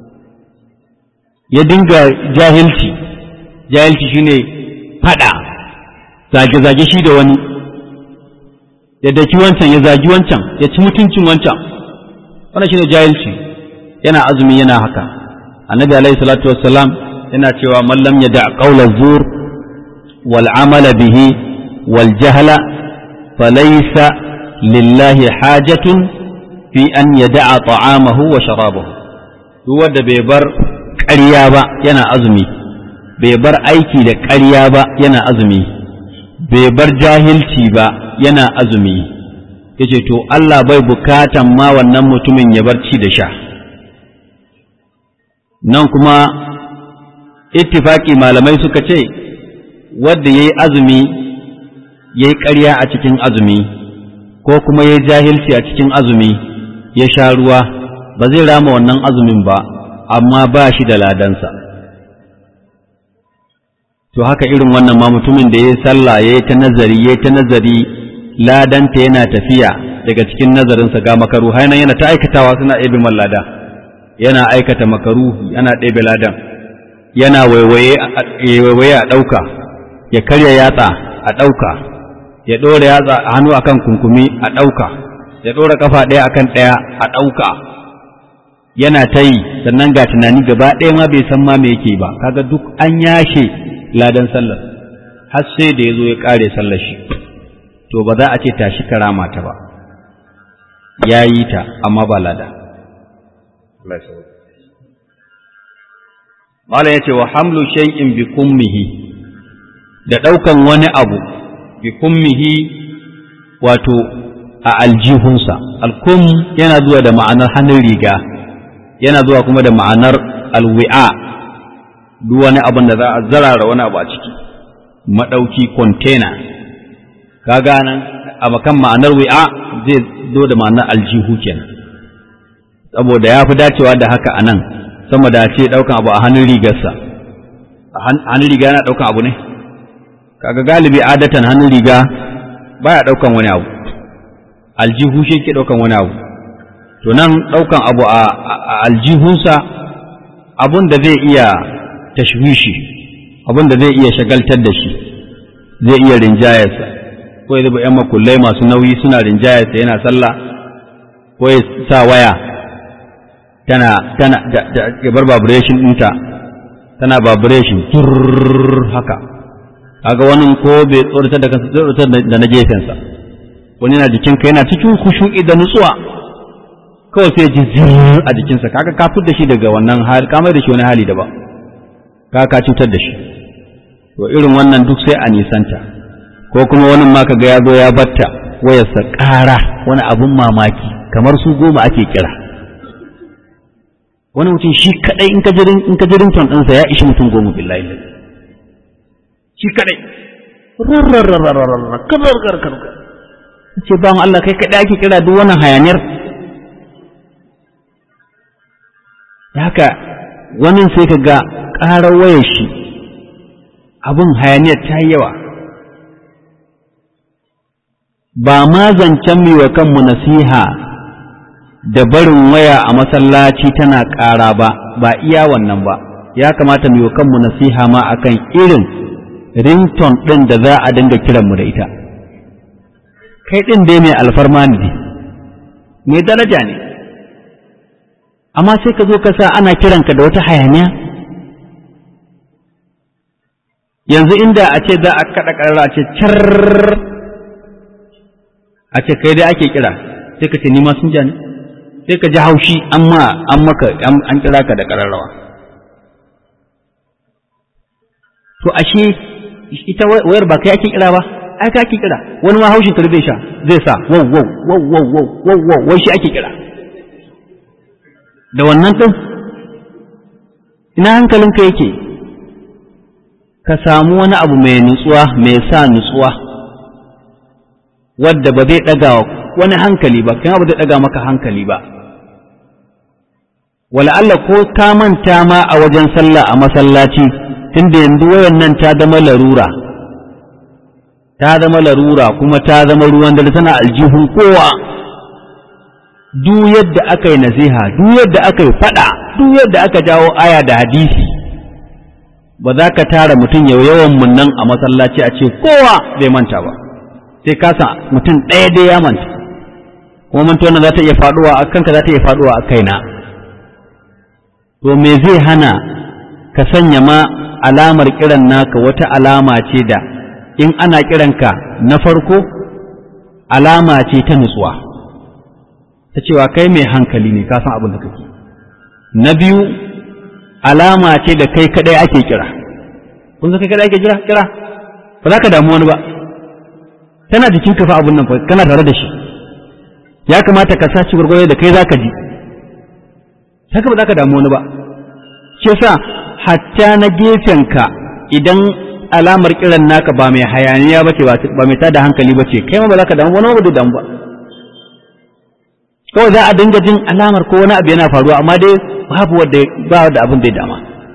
A: ya dinga jahilci jahilci shine fada zage-zage shi da wani ya daki wancan ya zagi wancan ya ci mutuncin wancan wannan shine jahilci yana azumi yana haka annabi alaihi salatu wassalam yana cewa man lam yada qawla zur wal amala bihi wal jahla falaysa lillahi hajatun fi an yada'a ta'amahu wa sharabahu duk wanda bai bar ƙarya ba yana azumi bai bar aiki da ƙarya ba yana azumi bai bar jahilci ba yana azumi yace to Allah bai bukatan ma wannan mutumin ya bar ci da sha nan kuma ittifaki malamai suka ce wanda yayi azumi yayi ƙarya a cikin azumi ko kuma yayi jahilci a cikin azumi ya sha ruwa ba zai rama wannan azumin ba amma ba shi da ladansa to haka irin wannan ma mutumin da ya yi sallah ya yi ta nazari ya yi ta nazari ladanta yana tafiya daga cikin nazarinsa ga makaru hainan yana ta aikatawa suna ɗebe man lada yana aikata makaru yana ɗebe ladan yana waiwaye a ɗauka ya karya yatsa a ɗauka ya ɗora yatsa a hannu akan kunkumi a ɗauka ya ɗora ƙafa ɗaya akan ɗaya a ɗauka yana ta yi sannan ga tunani gaba ɗaya ma bai san ma me yake ba kaga duk an yashe ladan sallar har sai da ya zo ya ƙare sallar shi to ba za a ce tashi karama ta ba ya yi ta amma ba lada Malam ya ce wa hamlu shay'in bi kummihi da ɗaukan wani abu bi kummihi wato a aljihunsa alkum yana zuwa da ma'anar hannun riga yana zuwa kuma da ma'anar alwi'a duk wani abin da za a zarara wani abu a ciki maɗauki container kaga nan a makan ma'anar wi'a zai zo da ma'anar aljihu kenan saboda ya fi dacewa da haka a nan sama da ce ɗaukan abu a hannun rigarsa a hannun riga yana ɗaukan abu ne kaga galibi adatan hannun riga baya ɗaukan wani abu aljihu shi ke ɗaukan wani abu to nan ɗaukan abu a aljihunsa abun da zai iya tashwishi abun da zai iya shagaltar da shi zai iya rinjayarsa ko ya zuba ‘yan makullai masu nauyi suna rinjayarsa yana sallah ko ya sa waya tana tana da ya bar vibration ɗinta tana vibration turr haka kaga wani ko bai tsoratar da kansa tsoratar da na gefensa wani yana jikinka yana cikin kushu'i da nutsuwa kawai sai ji zirr a jikinsa kaga ka fitar da shi daga wannan hali ka mai da shi wani hali da ba ka ka cutar da shi to irin wannan duk sai a nisanta ko kuma wani ma kaga ya zo ya batta wayarsa ƙara wani abun mamaki kamar su goma ake kira wani mutum shi kadai in ka jirin in ka jirin ton ɗinsa ya ishi mutum goma billahi shi kadai rarrarrarrarrar karkar ce ba mu Allah kai kadai ake kira duk wannan hayaniyar da haka wani sai ka ga ƙarar wayar shi abin hayaniyar ta yi yawa ba ma zancen mai wa kanmu nasiha da barin waya a masallaci tana ƙara ba ba iya wannan ba ya kamata mai wa kanmu nasiha ma akan irin rington ɗin da za a dinga kiranmu da ita kai ɗin dai mai alfarma ne mai daraja ne amma sai ka zo ka sa ana kiranka da wata hayaniya yanzu inda a ce za a kaɗa ƙarara a ce car a ce kai dai ake kira sai ka ce ni ma sun ja ne sai ka ji haushi amma an maka an kira ka da ƙararrawa to ashe ita wayar ba kai ake kira ba ai ka ake kira wani ma haushin tarbe sha zai sa wow wow wow wow wow wow wai shi ake kira da wannan ɗin ina hankalinka yake ka samu wani abu mai nutsuwa mai sa nutsuwa wadda ba zai ɗaga wani hankali ba kuma ba zai ɗaga maka hankali ba wala Allah ko ka manta ma a wajen sallah a masallaci tunda yanzu wayan nan ta zama larura ta zama larura kuma ta zama ruwan dare tana aljihun kowa duk yadda aka yi nasiha duk yadda aka yi fada duk yadda aka jawo aya da hadisi ba za ka tara mutum yau yawan mun nan a masallaci a ce kowa bai manta ba sai kasa mutum ɗaya dai ya manta kuma mantuwa nan za ta iya faɗuwa a kanka za ta iya faɗuwa a kaina to me zai hana ka sanya ma alamar kiran naka wata alama ce da in ana kiranka na farko alama ce ta nutsuwa ta cewa kai mai hankali ne ka san abin da kake na biyu alama ce da kai kadai ake kira kun san kai kadai ake kira kira ba za ka damu wani ba tana jikin ka fa abun nan kana tare da shi ya kamata ka sace gurgurye da kai zaka ji haka ba za ka damu wani ba shi yasa hatta na gefen ka idan alamar kiran naka ba mai hayaniya bace ba mai tada hankali bace kai ma ba za ka damu wani ba da damu ba kawai za a dinga jin alamar ko wani abu yana faruwa amma dai babu wanda ba da abin da ya dama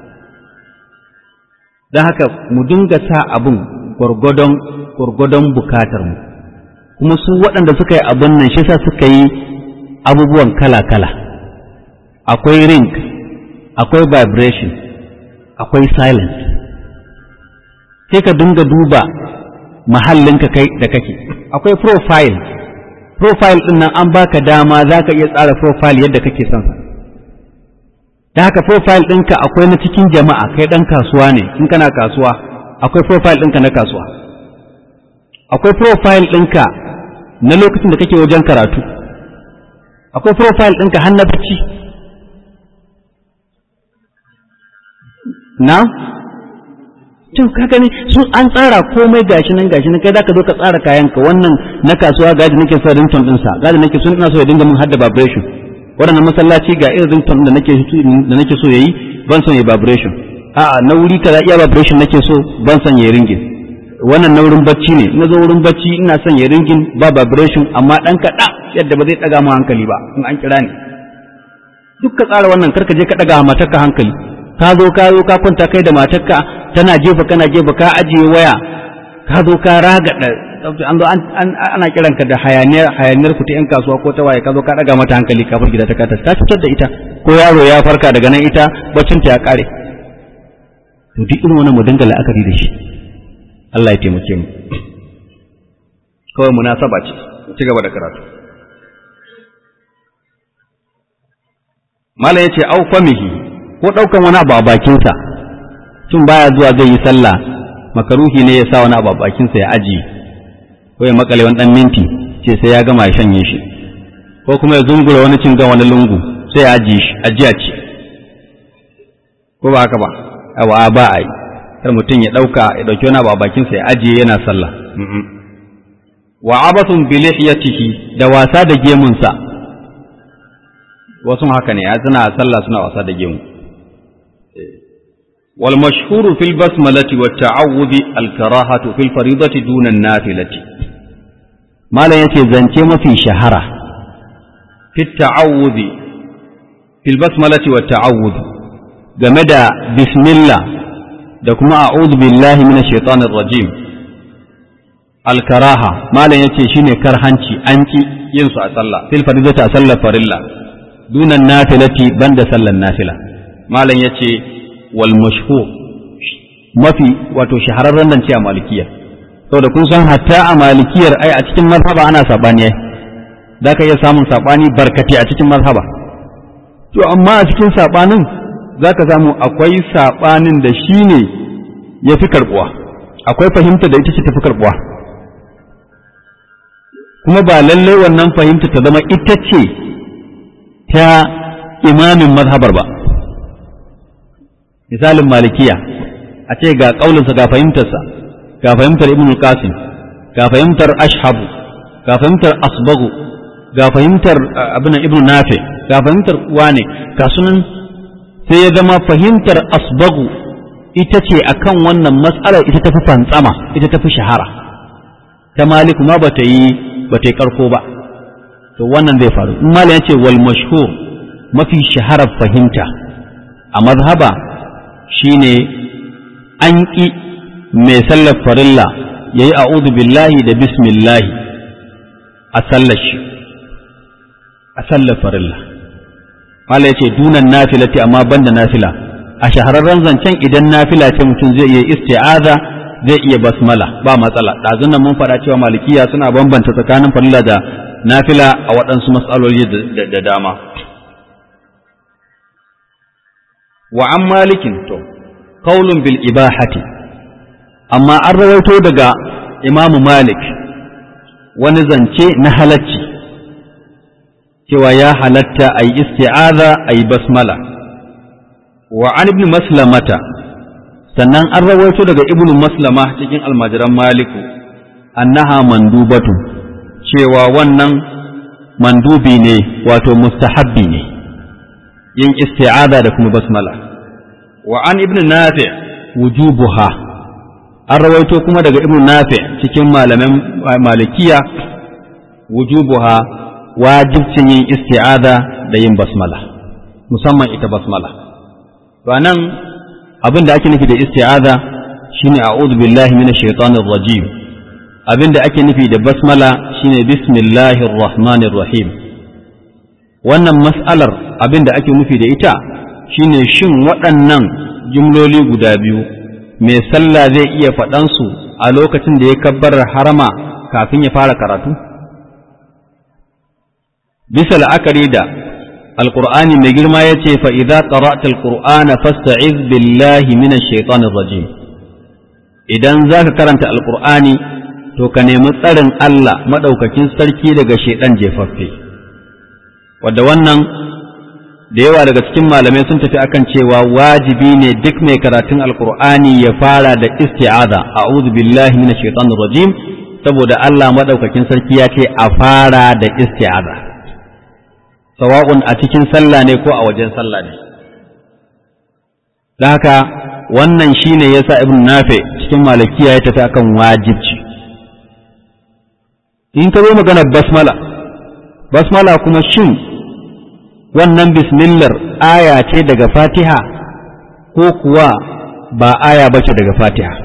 A: don haka mu dinga sa abin gwargwadon gwargwadon bukatar mu kuma su waɗanda suka yi abin nan shi sa suka yi abubuwan kala-kala akwai ring akwai vibration akwai silence sai ka dinga duba mahallinka kai da kake akwai profile profile ɗin nan an baka dama za ka iya tsara profile yadda kake son sa da haka profile ɗinka akwai na cikin jama'a kai ɗan kasuwa ne in kana kasuwa akwai profile ɗinka na kasuwa akwai profile ɗinka na lokacin da kake wajen karatu akwai profile ɗinka har na bacci na to ka gani sun an tsara komai gashi nan gashi nan kai zaka zo ka tsara kayanka wannan na kasuwa gaji nake so ringtone din sa gaji nake so ina so ya dinga mun hadda vibration wannan masallaci ga irin ringtone da nake da nake so yayi ban son yayi vibration a'a na wuri kaza iya vibration nake so ban son yayi ringin wannan na wurin bacci ne na zo wurin bacci ina son yayi ringin ba vibration amma dan kaɗa yadda ba zai ɗaga mu hankali ba in an kira ni duk ka tsara wannan karka je ka ɗaga matarka hankali ka zo ka zo ka kwanta kai da matarka tana jefa kana jefa ka ajiye waya ka zo ka ragada an zo ana kiran ka da hayaniyar hayaniyar ku ta yan kasuwa ko ta waye ka zo ka daga mata hankali kafin gida ta kata ta cutar da ita ko yaro ya farka daga nan ita baccin ta ya kare to duk irin wannan mu dinga la'akari da shi Allah ya taimake mu kawai munasaba ce ci gaba da karatu mala yace au famihi ko ɗaukan wani abu a bakinsa tun baya zuwa zai yi sallah makaruhi ne ya sa wani abu a bakinsa ya aji ko ya makale wani ɗan minti ce sai ya gama ya shanye shi ko kuma ya zungura wani cingan wani lungu sai ya aji shi ajiya ce ko ba haka ba awa ba a yi kar mutum ya ɗauka ya ɗauki wani abu a bakinsa ya ajiye yana sallah wa abasun bi lihiyatihi da wasa da gemunsa wasu haka ne ya suna sallah suna wasa da gemu والمشهور في البسملة والتعوذ الكراهة في الفريضة دون النافلة ما لا يتي زنتي ما في شهرة في التعوذ في البسملة والتعوذ جمد بسم الله دكما أعوذ بالله من الشيطان الرجيم الكراهة ما لا يتي شيني كرهنتي أنتي ينسى أصلى في الفريضة أصلى فرلا دون النافلة بند صلى النافلة ما لا يتي والمشهور mafi wato shahararren nan ce a malikiya saboda kun san hatta a malikiyar ai a cikin mazhaba ana sabani ai za ka iya samun sabani barkati a cikin mazhaba to amma a cikin sabanin za ka samu akwai sabanin da shi ne ya fi karbuwa akwai fahimta da ita ce ta fi karbuwa kuma ba lallai wannan fahimta ta zama ita ce ta imamin mazhabar ba misalin malikiya a ce ga ƙaulinsa ga fahimtarsa ga fahimtar ibn qasim ga fahimtar ashabu ga fahimtar asbagu ga fahimtar abin ibn nafi ga fahimtar wane ga sunan sai ya zama fahimtar asbagu ita ce akan wannan matsalar ita tafi fantsama ita tafi shahara ta maliku ma bata yi bata yi karko ba to wannan zai faru in malam ya ce wal mashhur mafi shaharar fahimta a mazhaba shine an ƙi mai sallar farilla ya yi a'udhu billahi da bismillahi a sallar shi a sallar farilla Allah ya ce dunan nafilati amma banda nafila a shahararren zancen idan nafila ce mutum zai iya isti'aza zai iya basmala ba matsala ɗazun nan mun faɗa cewa malikiya suna bambanta tsakanin farilla da nafila a waɗansu matsaloli da dama wa an malikin to qaulun bil ibahati amma an rawaito daga imamu malik wani zance na halacci cewa ya halatta a yi isti'aza a yi basmala wa an ibn maslamata sannan an rawaito daga ibn maslama cikin almajiran maliku annaha mandubatu cewa wannan mandubi ne wato mustahabbi ne yin isti'aza da kuma basmala wa an ibn nafi wujubuha an rawaito kuma daga ibn nafi cikin malaman malikiya wujubuha wajibcin yin isti'aza da yin basmala musamman ita basmala to nan abin da ake nufi da isti'aza shine a'udhu billahi minash shaitanir rajim abin da ake nufi da basmala shine bismillahir rahmanir rahim wannan mas'alar abin da ake nufi da ita shine shin waɗannan jumloli guda biyu mai sallah zai iya faɗansu a lokacin da ya kabbar harama kafin ya fara karatu bisa la'akari da alƙur'ani mai girma ya ce fa'iza ƙara'ata alƙur'ana fasta'iz billahi mina shaitanin rajim idan za ka karanta alƙur'ani to ka nemi tsarin Allah maɗaukakin sarki daga shaiɗan jefaffe wadda wannan da yawa daga cikin malamai sun tafi akan cewa wajibi ne duk mai karatun alƙur'ani ya fara da isti'aza a'udhu billahi minash shaitanir rajim saboda Allah maɗaukakin sarki ya ce a fara da isti'aza sawa'un a cikin sallah ne ko a wajen sallah ne da haka wannan shine yasa ibn nafi cikin malakiya ya tafi akan wajibci in ka zo maganar basmala basmala kuma shin wannan bismillar aya ce daga fatiha ko kuwa ba aya bace daga fatiha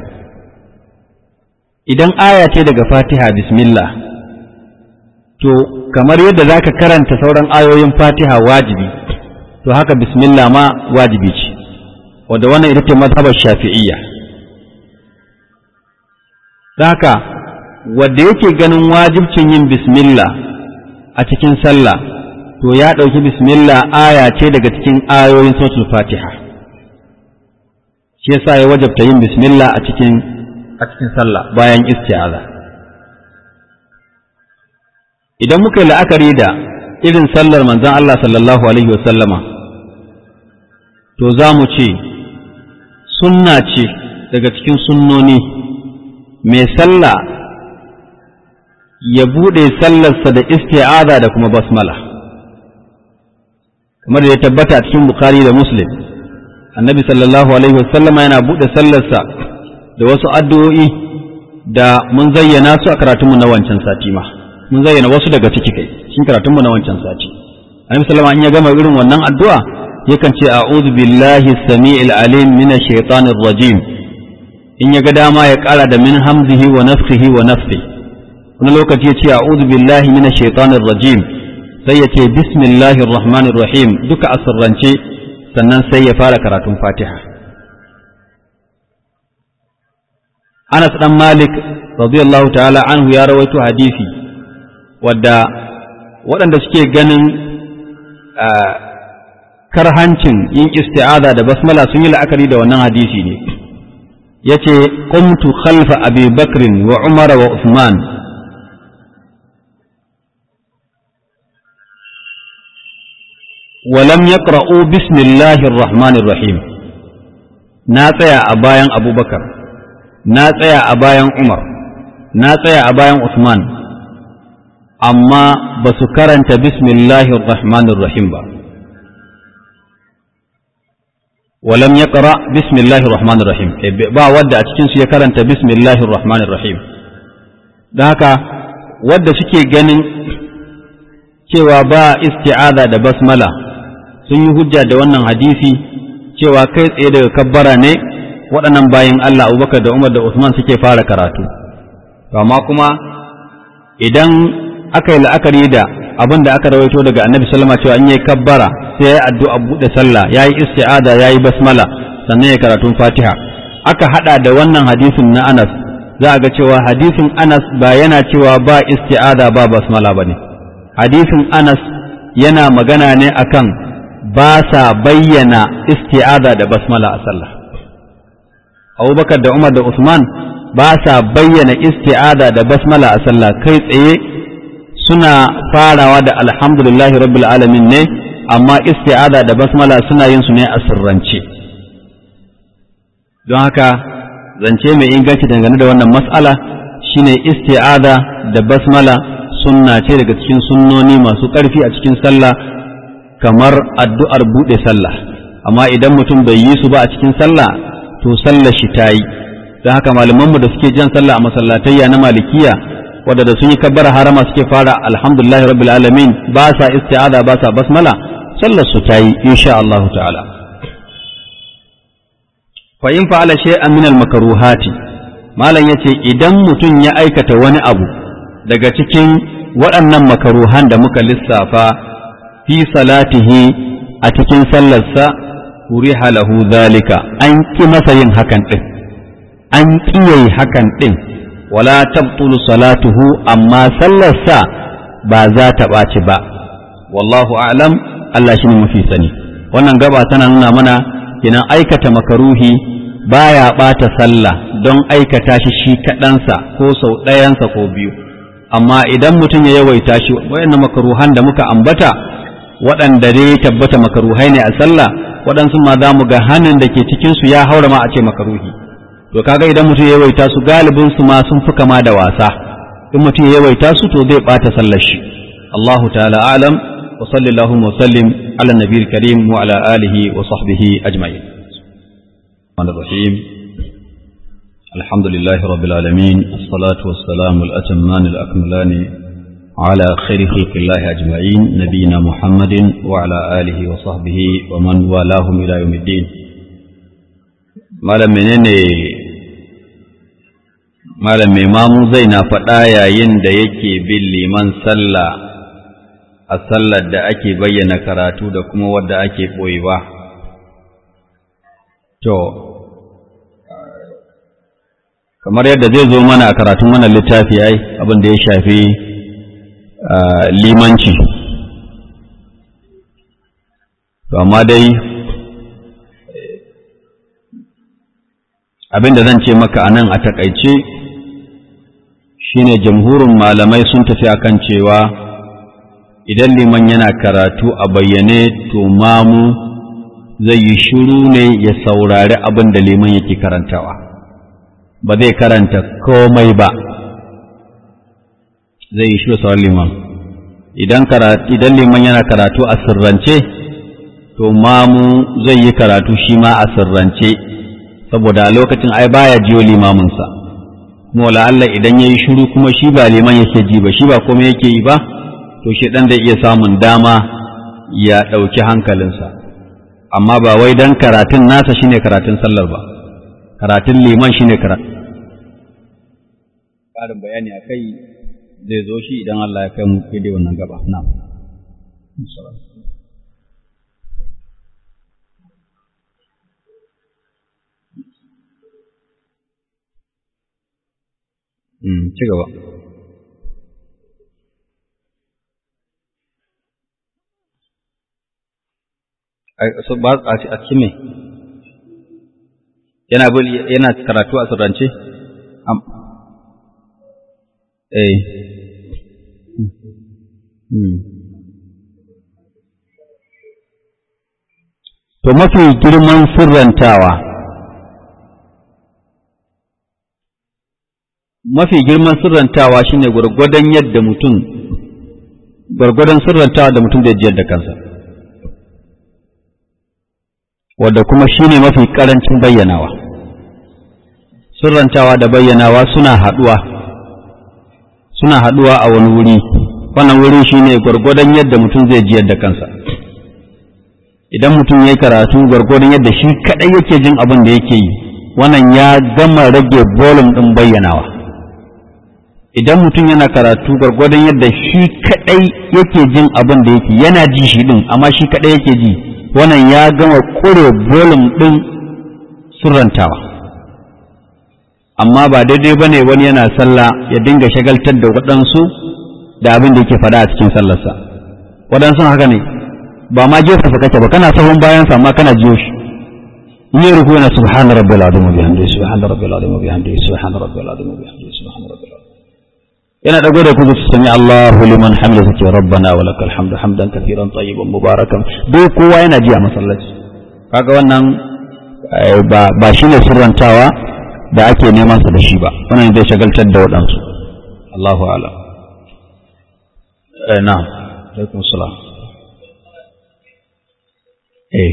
A: idan aya ce daga fatiha bismillah to kamar yadda za ka karanta sauran ayoyin fatiha wajibi to haka bismillah ma wajibi ce wadda wannan ita ce mazhabar shafi'iyya haka wadda yake ganin wajibcin yin bismillah a cikin sallah to ya ɗauki bismillah aya ce daga cikin ayoyin suratul fatiha shi yasa ya wajabta yin bismillah a cikin a cikin sallah bayan isti'aza idan muka yi la'akari da irin sallar manzon Allah sallallahu alaihi wasallama to za mu ce sunna ce daga cikin sunnoni mai sallah ya buɗe sallarsa da isti'aza da kuma basmala kamar da ya tabbata a cikin Bukhari da Muslim annabi sallallahu alaihi wasallama yana buɗe sallarsa da wasu addu'o'i da mun zayyana su a karatunmu na wancan sati ma mun zayyana wasu daga ciki kai cikin karatunmu na wancan sati annabi sallama in ya gama irin wannan addu'a yakan ce a'udhu billahi samii'il alim minash shaitanir rajim in ya ga dama ya ƙara da min hamzihi wa nafsihi wa nafsi wani lokaci ya ce a'udhu billahi minash shaitanir rajim sai ya ce bismillahir rahmanir rahim duka a sirrance sannan sai ya fara karatun fatiha Anas dan Malik radiyallahu ta'ala anhu ya rawaito hadisi wadda waɗanda suke ganin karhancin yin isti'aza da basmala sun yi la'akari da wannan hadisi ne yace qumtu khalfa abi bakrin wa umara wa usman ولم يقرأوا بسم الله الرحمن الرحيم ناتيا أبايا أبو بكر ناتيا أبايا عمر ناتيا أبايا عثمان أما بسكرنت بسم الله الرحمن الرحيم با ولم يقرأ بسم الله الرحمن الرحيم با ودى أتكنس يكرنت بسم الله الرحمن الرحيم ذاك ودى سكي جنن cewa ba isti'aza da basmala sun yi hujja da wannan hadisi cewa kai tsaye daga kabbara ne waɗannan bayan Allah Abubakar da Umar da Usman suke fara karatu amma kuma idan aka yi la'akari da abin da aka rawaito daga annabi sallama cewa in yayi kabbara sai yayi addu'a buɗe sallah yayi isti'ada yayi basmala sannan ya karatun fatiha aka hada da wannan hadisin na Anas za a ga cewa hadisin Anas ba yana cewa ba isti'ada ba basmala bane hadisin Anas yana magana ne akan ba sa bayyana isti'ada da basmala a sallah Abubakar da Umar da Usman ba sa bayyana isti'ada da basmala a sallah kai tsaye suna farawa da alhamdulillahi rabbil alamin ne amma isti'ada da basmala suna yin su ne a sirrance don haka zance mai inganci dangane da wannan mas'ala shine isti'ada da basmala sunna ce daga cikin sunnoni masu ƙarfi a cikin sallah kamar addu'ar buɗe sallah amma idan mutum bai yi su ba a cikin sallah to sallah shi ta yi don haka malamanmu da suke jan sallah a masallatayya na malikiya wadda sun yi kabbara harama suke fara alhamdulillahi rabbil alamin ba sa isti'ada ba sa basmala sallar su ta yi insha Allah ta'ala fa in fa'ala shay'an min al-makruhati malam yace idan mutum ya aikata wani abu daga cikin waɗannan makaruhan da muka lissafa fi salatihi a cikin sallarsa uriha lahu zalika an ki masa yin hakan din an kiyaye hakan din wala tabtulu salatuhu amma sallarsa ba za ta ɓaci ba wallahu a'lam Allah shine mafi sani wannan gaba tana nuna mana kenan aikata makaruhi baya ɓata sallah don aikata shi shi kaɗansa ko sau ɗayansa ko biyu amma idan mutum ya yawaita shi wayannan makaruhan da muka ambata waɗanda dai tabbata makaruhai ne a sallah waɗansu ma za mu ga hannun da ke cikinsu ya haura ma a ce makaruhi to kaga idan mutum ya yawaita su galibin su ma sun fi kama da wasa in mutum ya yawaita su to zai ɓata sallar shi Allahu ta'ala alam wa sallallahu wa sallim ala nabiyil karim wa ala alihi wa sahbihi ajma'in الرحيم الحمد لله رب العالمين الصلاة والسلام الأتمان الأكملان على خير خلق الله أجمعين نبينا محمد وعلى آله وصحبه ومن والاهم إلى يوم الدين malam menene malam mai mamu zai na faɗa yayin da yake bin liman sallah a sallar da ake bayyana karatu da kuma wadda ake ɓoyewa to kamar yadda zai zo mana a karatun wannan littafi ai abin da ya shafi limanci to amma dai abin da zan ce maka a nan a takaice shine jamhurin malamai sun tafi akan cewa idan liman yana karatu a bayyane to mamu zai yi shiru ne ya saurari abin da liman yake karantawa ba zai karanta komai ba zai yi shiru sauran liman idan idan liman yana karatu a sirrance to mamu zai yi karatu shi ma a sirrance saboda a lokacin ai baya jiyo limaminsa kuma wala Allah idan yayi shiru kuma shi ba liman yake ji ba shi ba komai yake yi ba to shi dan zai iya samun dama ya ɗauki hankalinsa amma ba wai dan karatun nasa shine karatun sallar ba karatun liman shine karatun ƙarin bayani a kai zai zo shi idan Allah ya kai mu kai wannan gaba na ci gaba a cikin me yana yana karatu a sirrance eh to mafi girman sirrantawa mafi girman sirrantawa shine gwargwadon yadda mutum gwargwadon sirrantawa da mutum zai jiyar da kansa wadda kuma shine mafi karancin bayyanawa sirrantawa da bayyanawa suna haɗuwa suna haɗuwa a wani wuri wannan wuri shine gwargwadon yadda mutum zai jiyar da kansa idan mutum ya yi karatu gwargwadon yadda shi kaɗai yake jin abin da yake yi wannan ya gama rage volume ɗin bayyanawa idan mutum yana karatu gwargwadon yadda shi kaɗai yake jin abin da yake yana ji shi ɗin amma shi kaɗai yake ji wannan ya gama ƙure volume ɗin surrantawa amma ba daidai ba ne wani yana sallah ya dinga shagaltar da waɗansu da abin da yake faɗa a cikin sallarsa waɗansu haka ne ba ma jefa sa kake ba kana sahun bayan sa amma kana jiyo shi in yi ruku yana subhana rabbil azim wa bihamdihi subhana rabbil azim wa bihamdihi subhana rabbil azim wa bihamdihi subhana rabbil azim yana dago da kuzu sami Allahu liman hamida take rabbana wa lakal hamdu hamdan kathiran tayyiban mubarakan duk kowa yana ji a masallaci kaga wannan ba ba shine sirrantawa da ake neman sa da shi ba wannan zai shagaltar da waɗansu Allahu a'lam eh na'am alaikum salam eh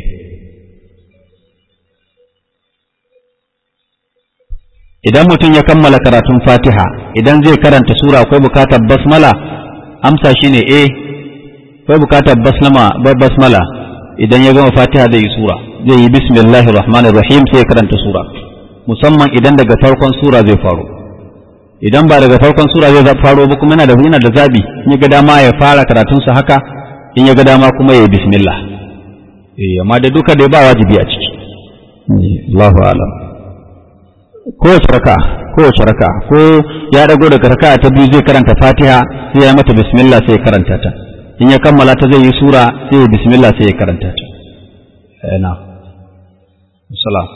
A: idan mutum ya kammala karatun fatiha idan zai karanta sura akwai bukatar basmala amsa shine eh akwai bukatar basmala idan ya gama fatiha zai yi sura zai yi bismillahir rahmanir rahim sai ya karanta sura musamman idan daga farkon sura zai faru idan ba daga farkon sura zai faro ba kuma yana da yana da zabi in ya ga dama ya fara karatunsa haka in ya ga dama kuma ya yi bismillah eh amma da duka dai ba wajibi a ciki Allahu a'lam kowace raka kowace raka ko ya dago daga raka ta biyu zai karanta Fatiha sai ya mata bismillah sai ya karanta ta in ya kammala ta zai yi sura sai ya bismillah sai ya karanta ta eh na salam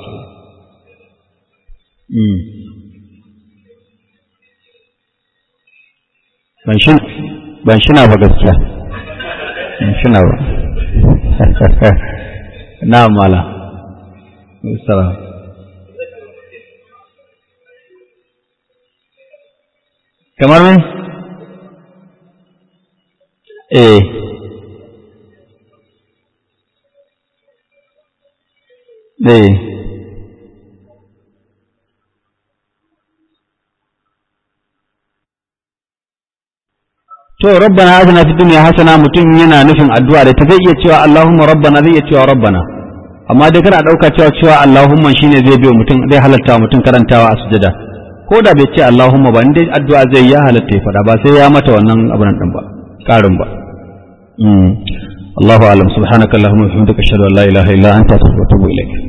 A: mm ban shi ban shi na ba gaskiya ban shi na ba na mala salam kamar me eh eh to rabbana atina fid dunya hasana mutum yana nufin addu'a da ta zai iya cewa allahumma rabbana zai iya cewa rabbana amma dai kana dauka cewa cewa allahumma shine zai biyo mutum zai halatta mutum karantawa a sujada ko da bai ce allahumma ba indai addu'a zai ya halatta ya fada ba sai ya mata wannan abun din ba karin ba Allahu a'lam subhanakallahumma wa bihamdika ashhadu an la ilaha illa anta astaghfiruka wa atubu ilaik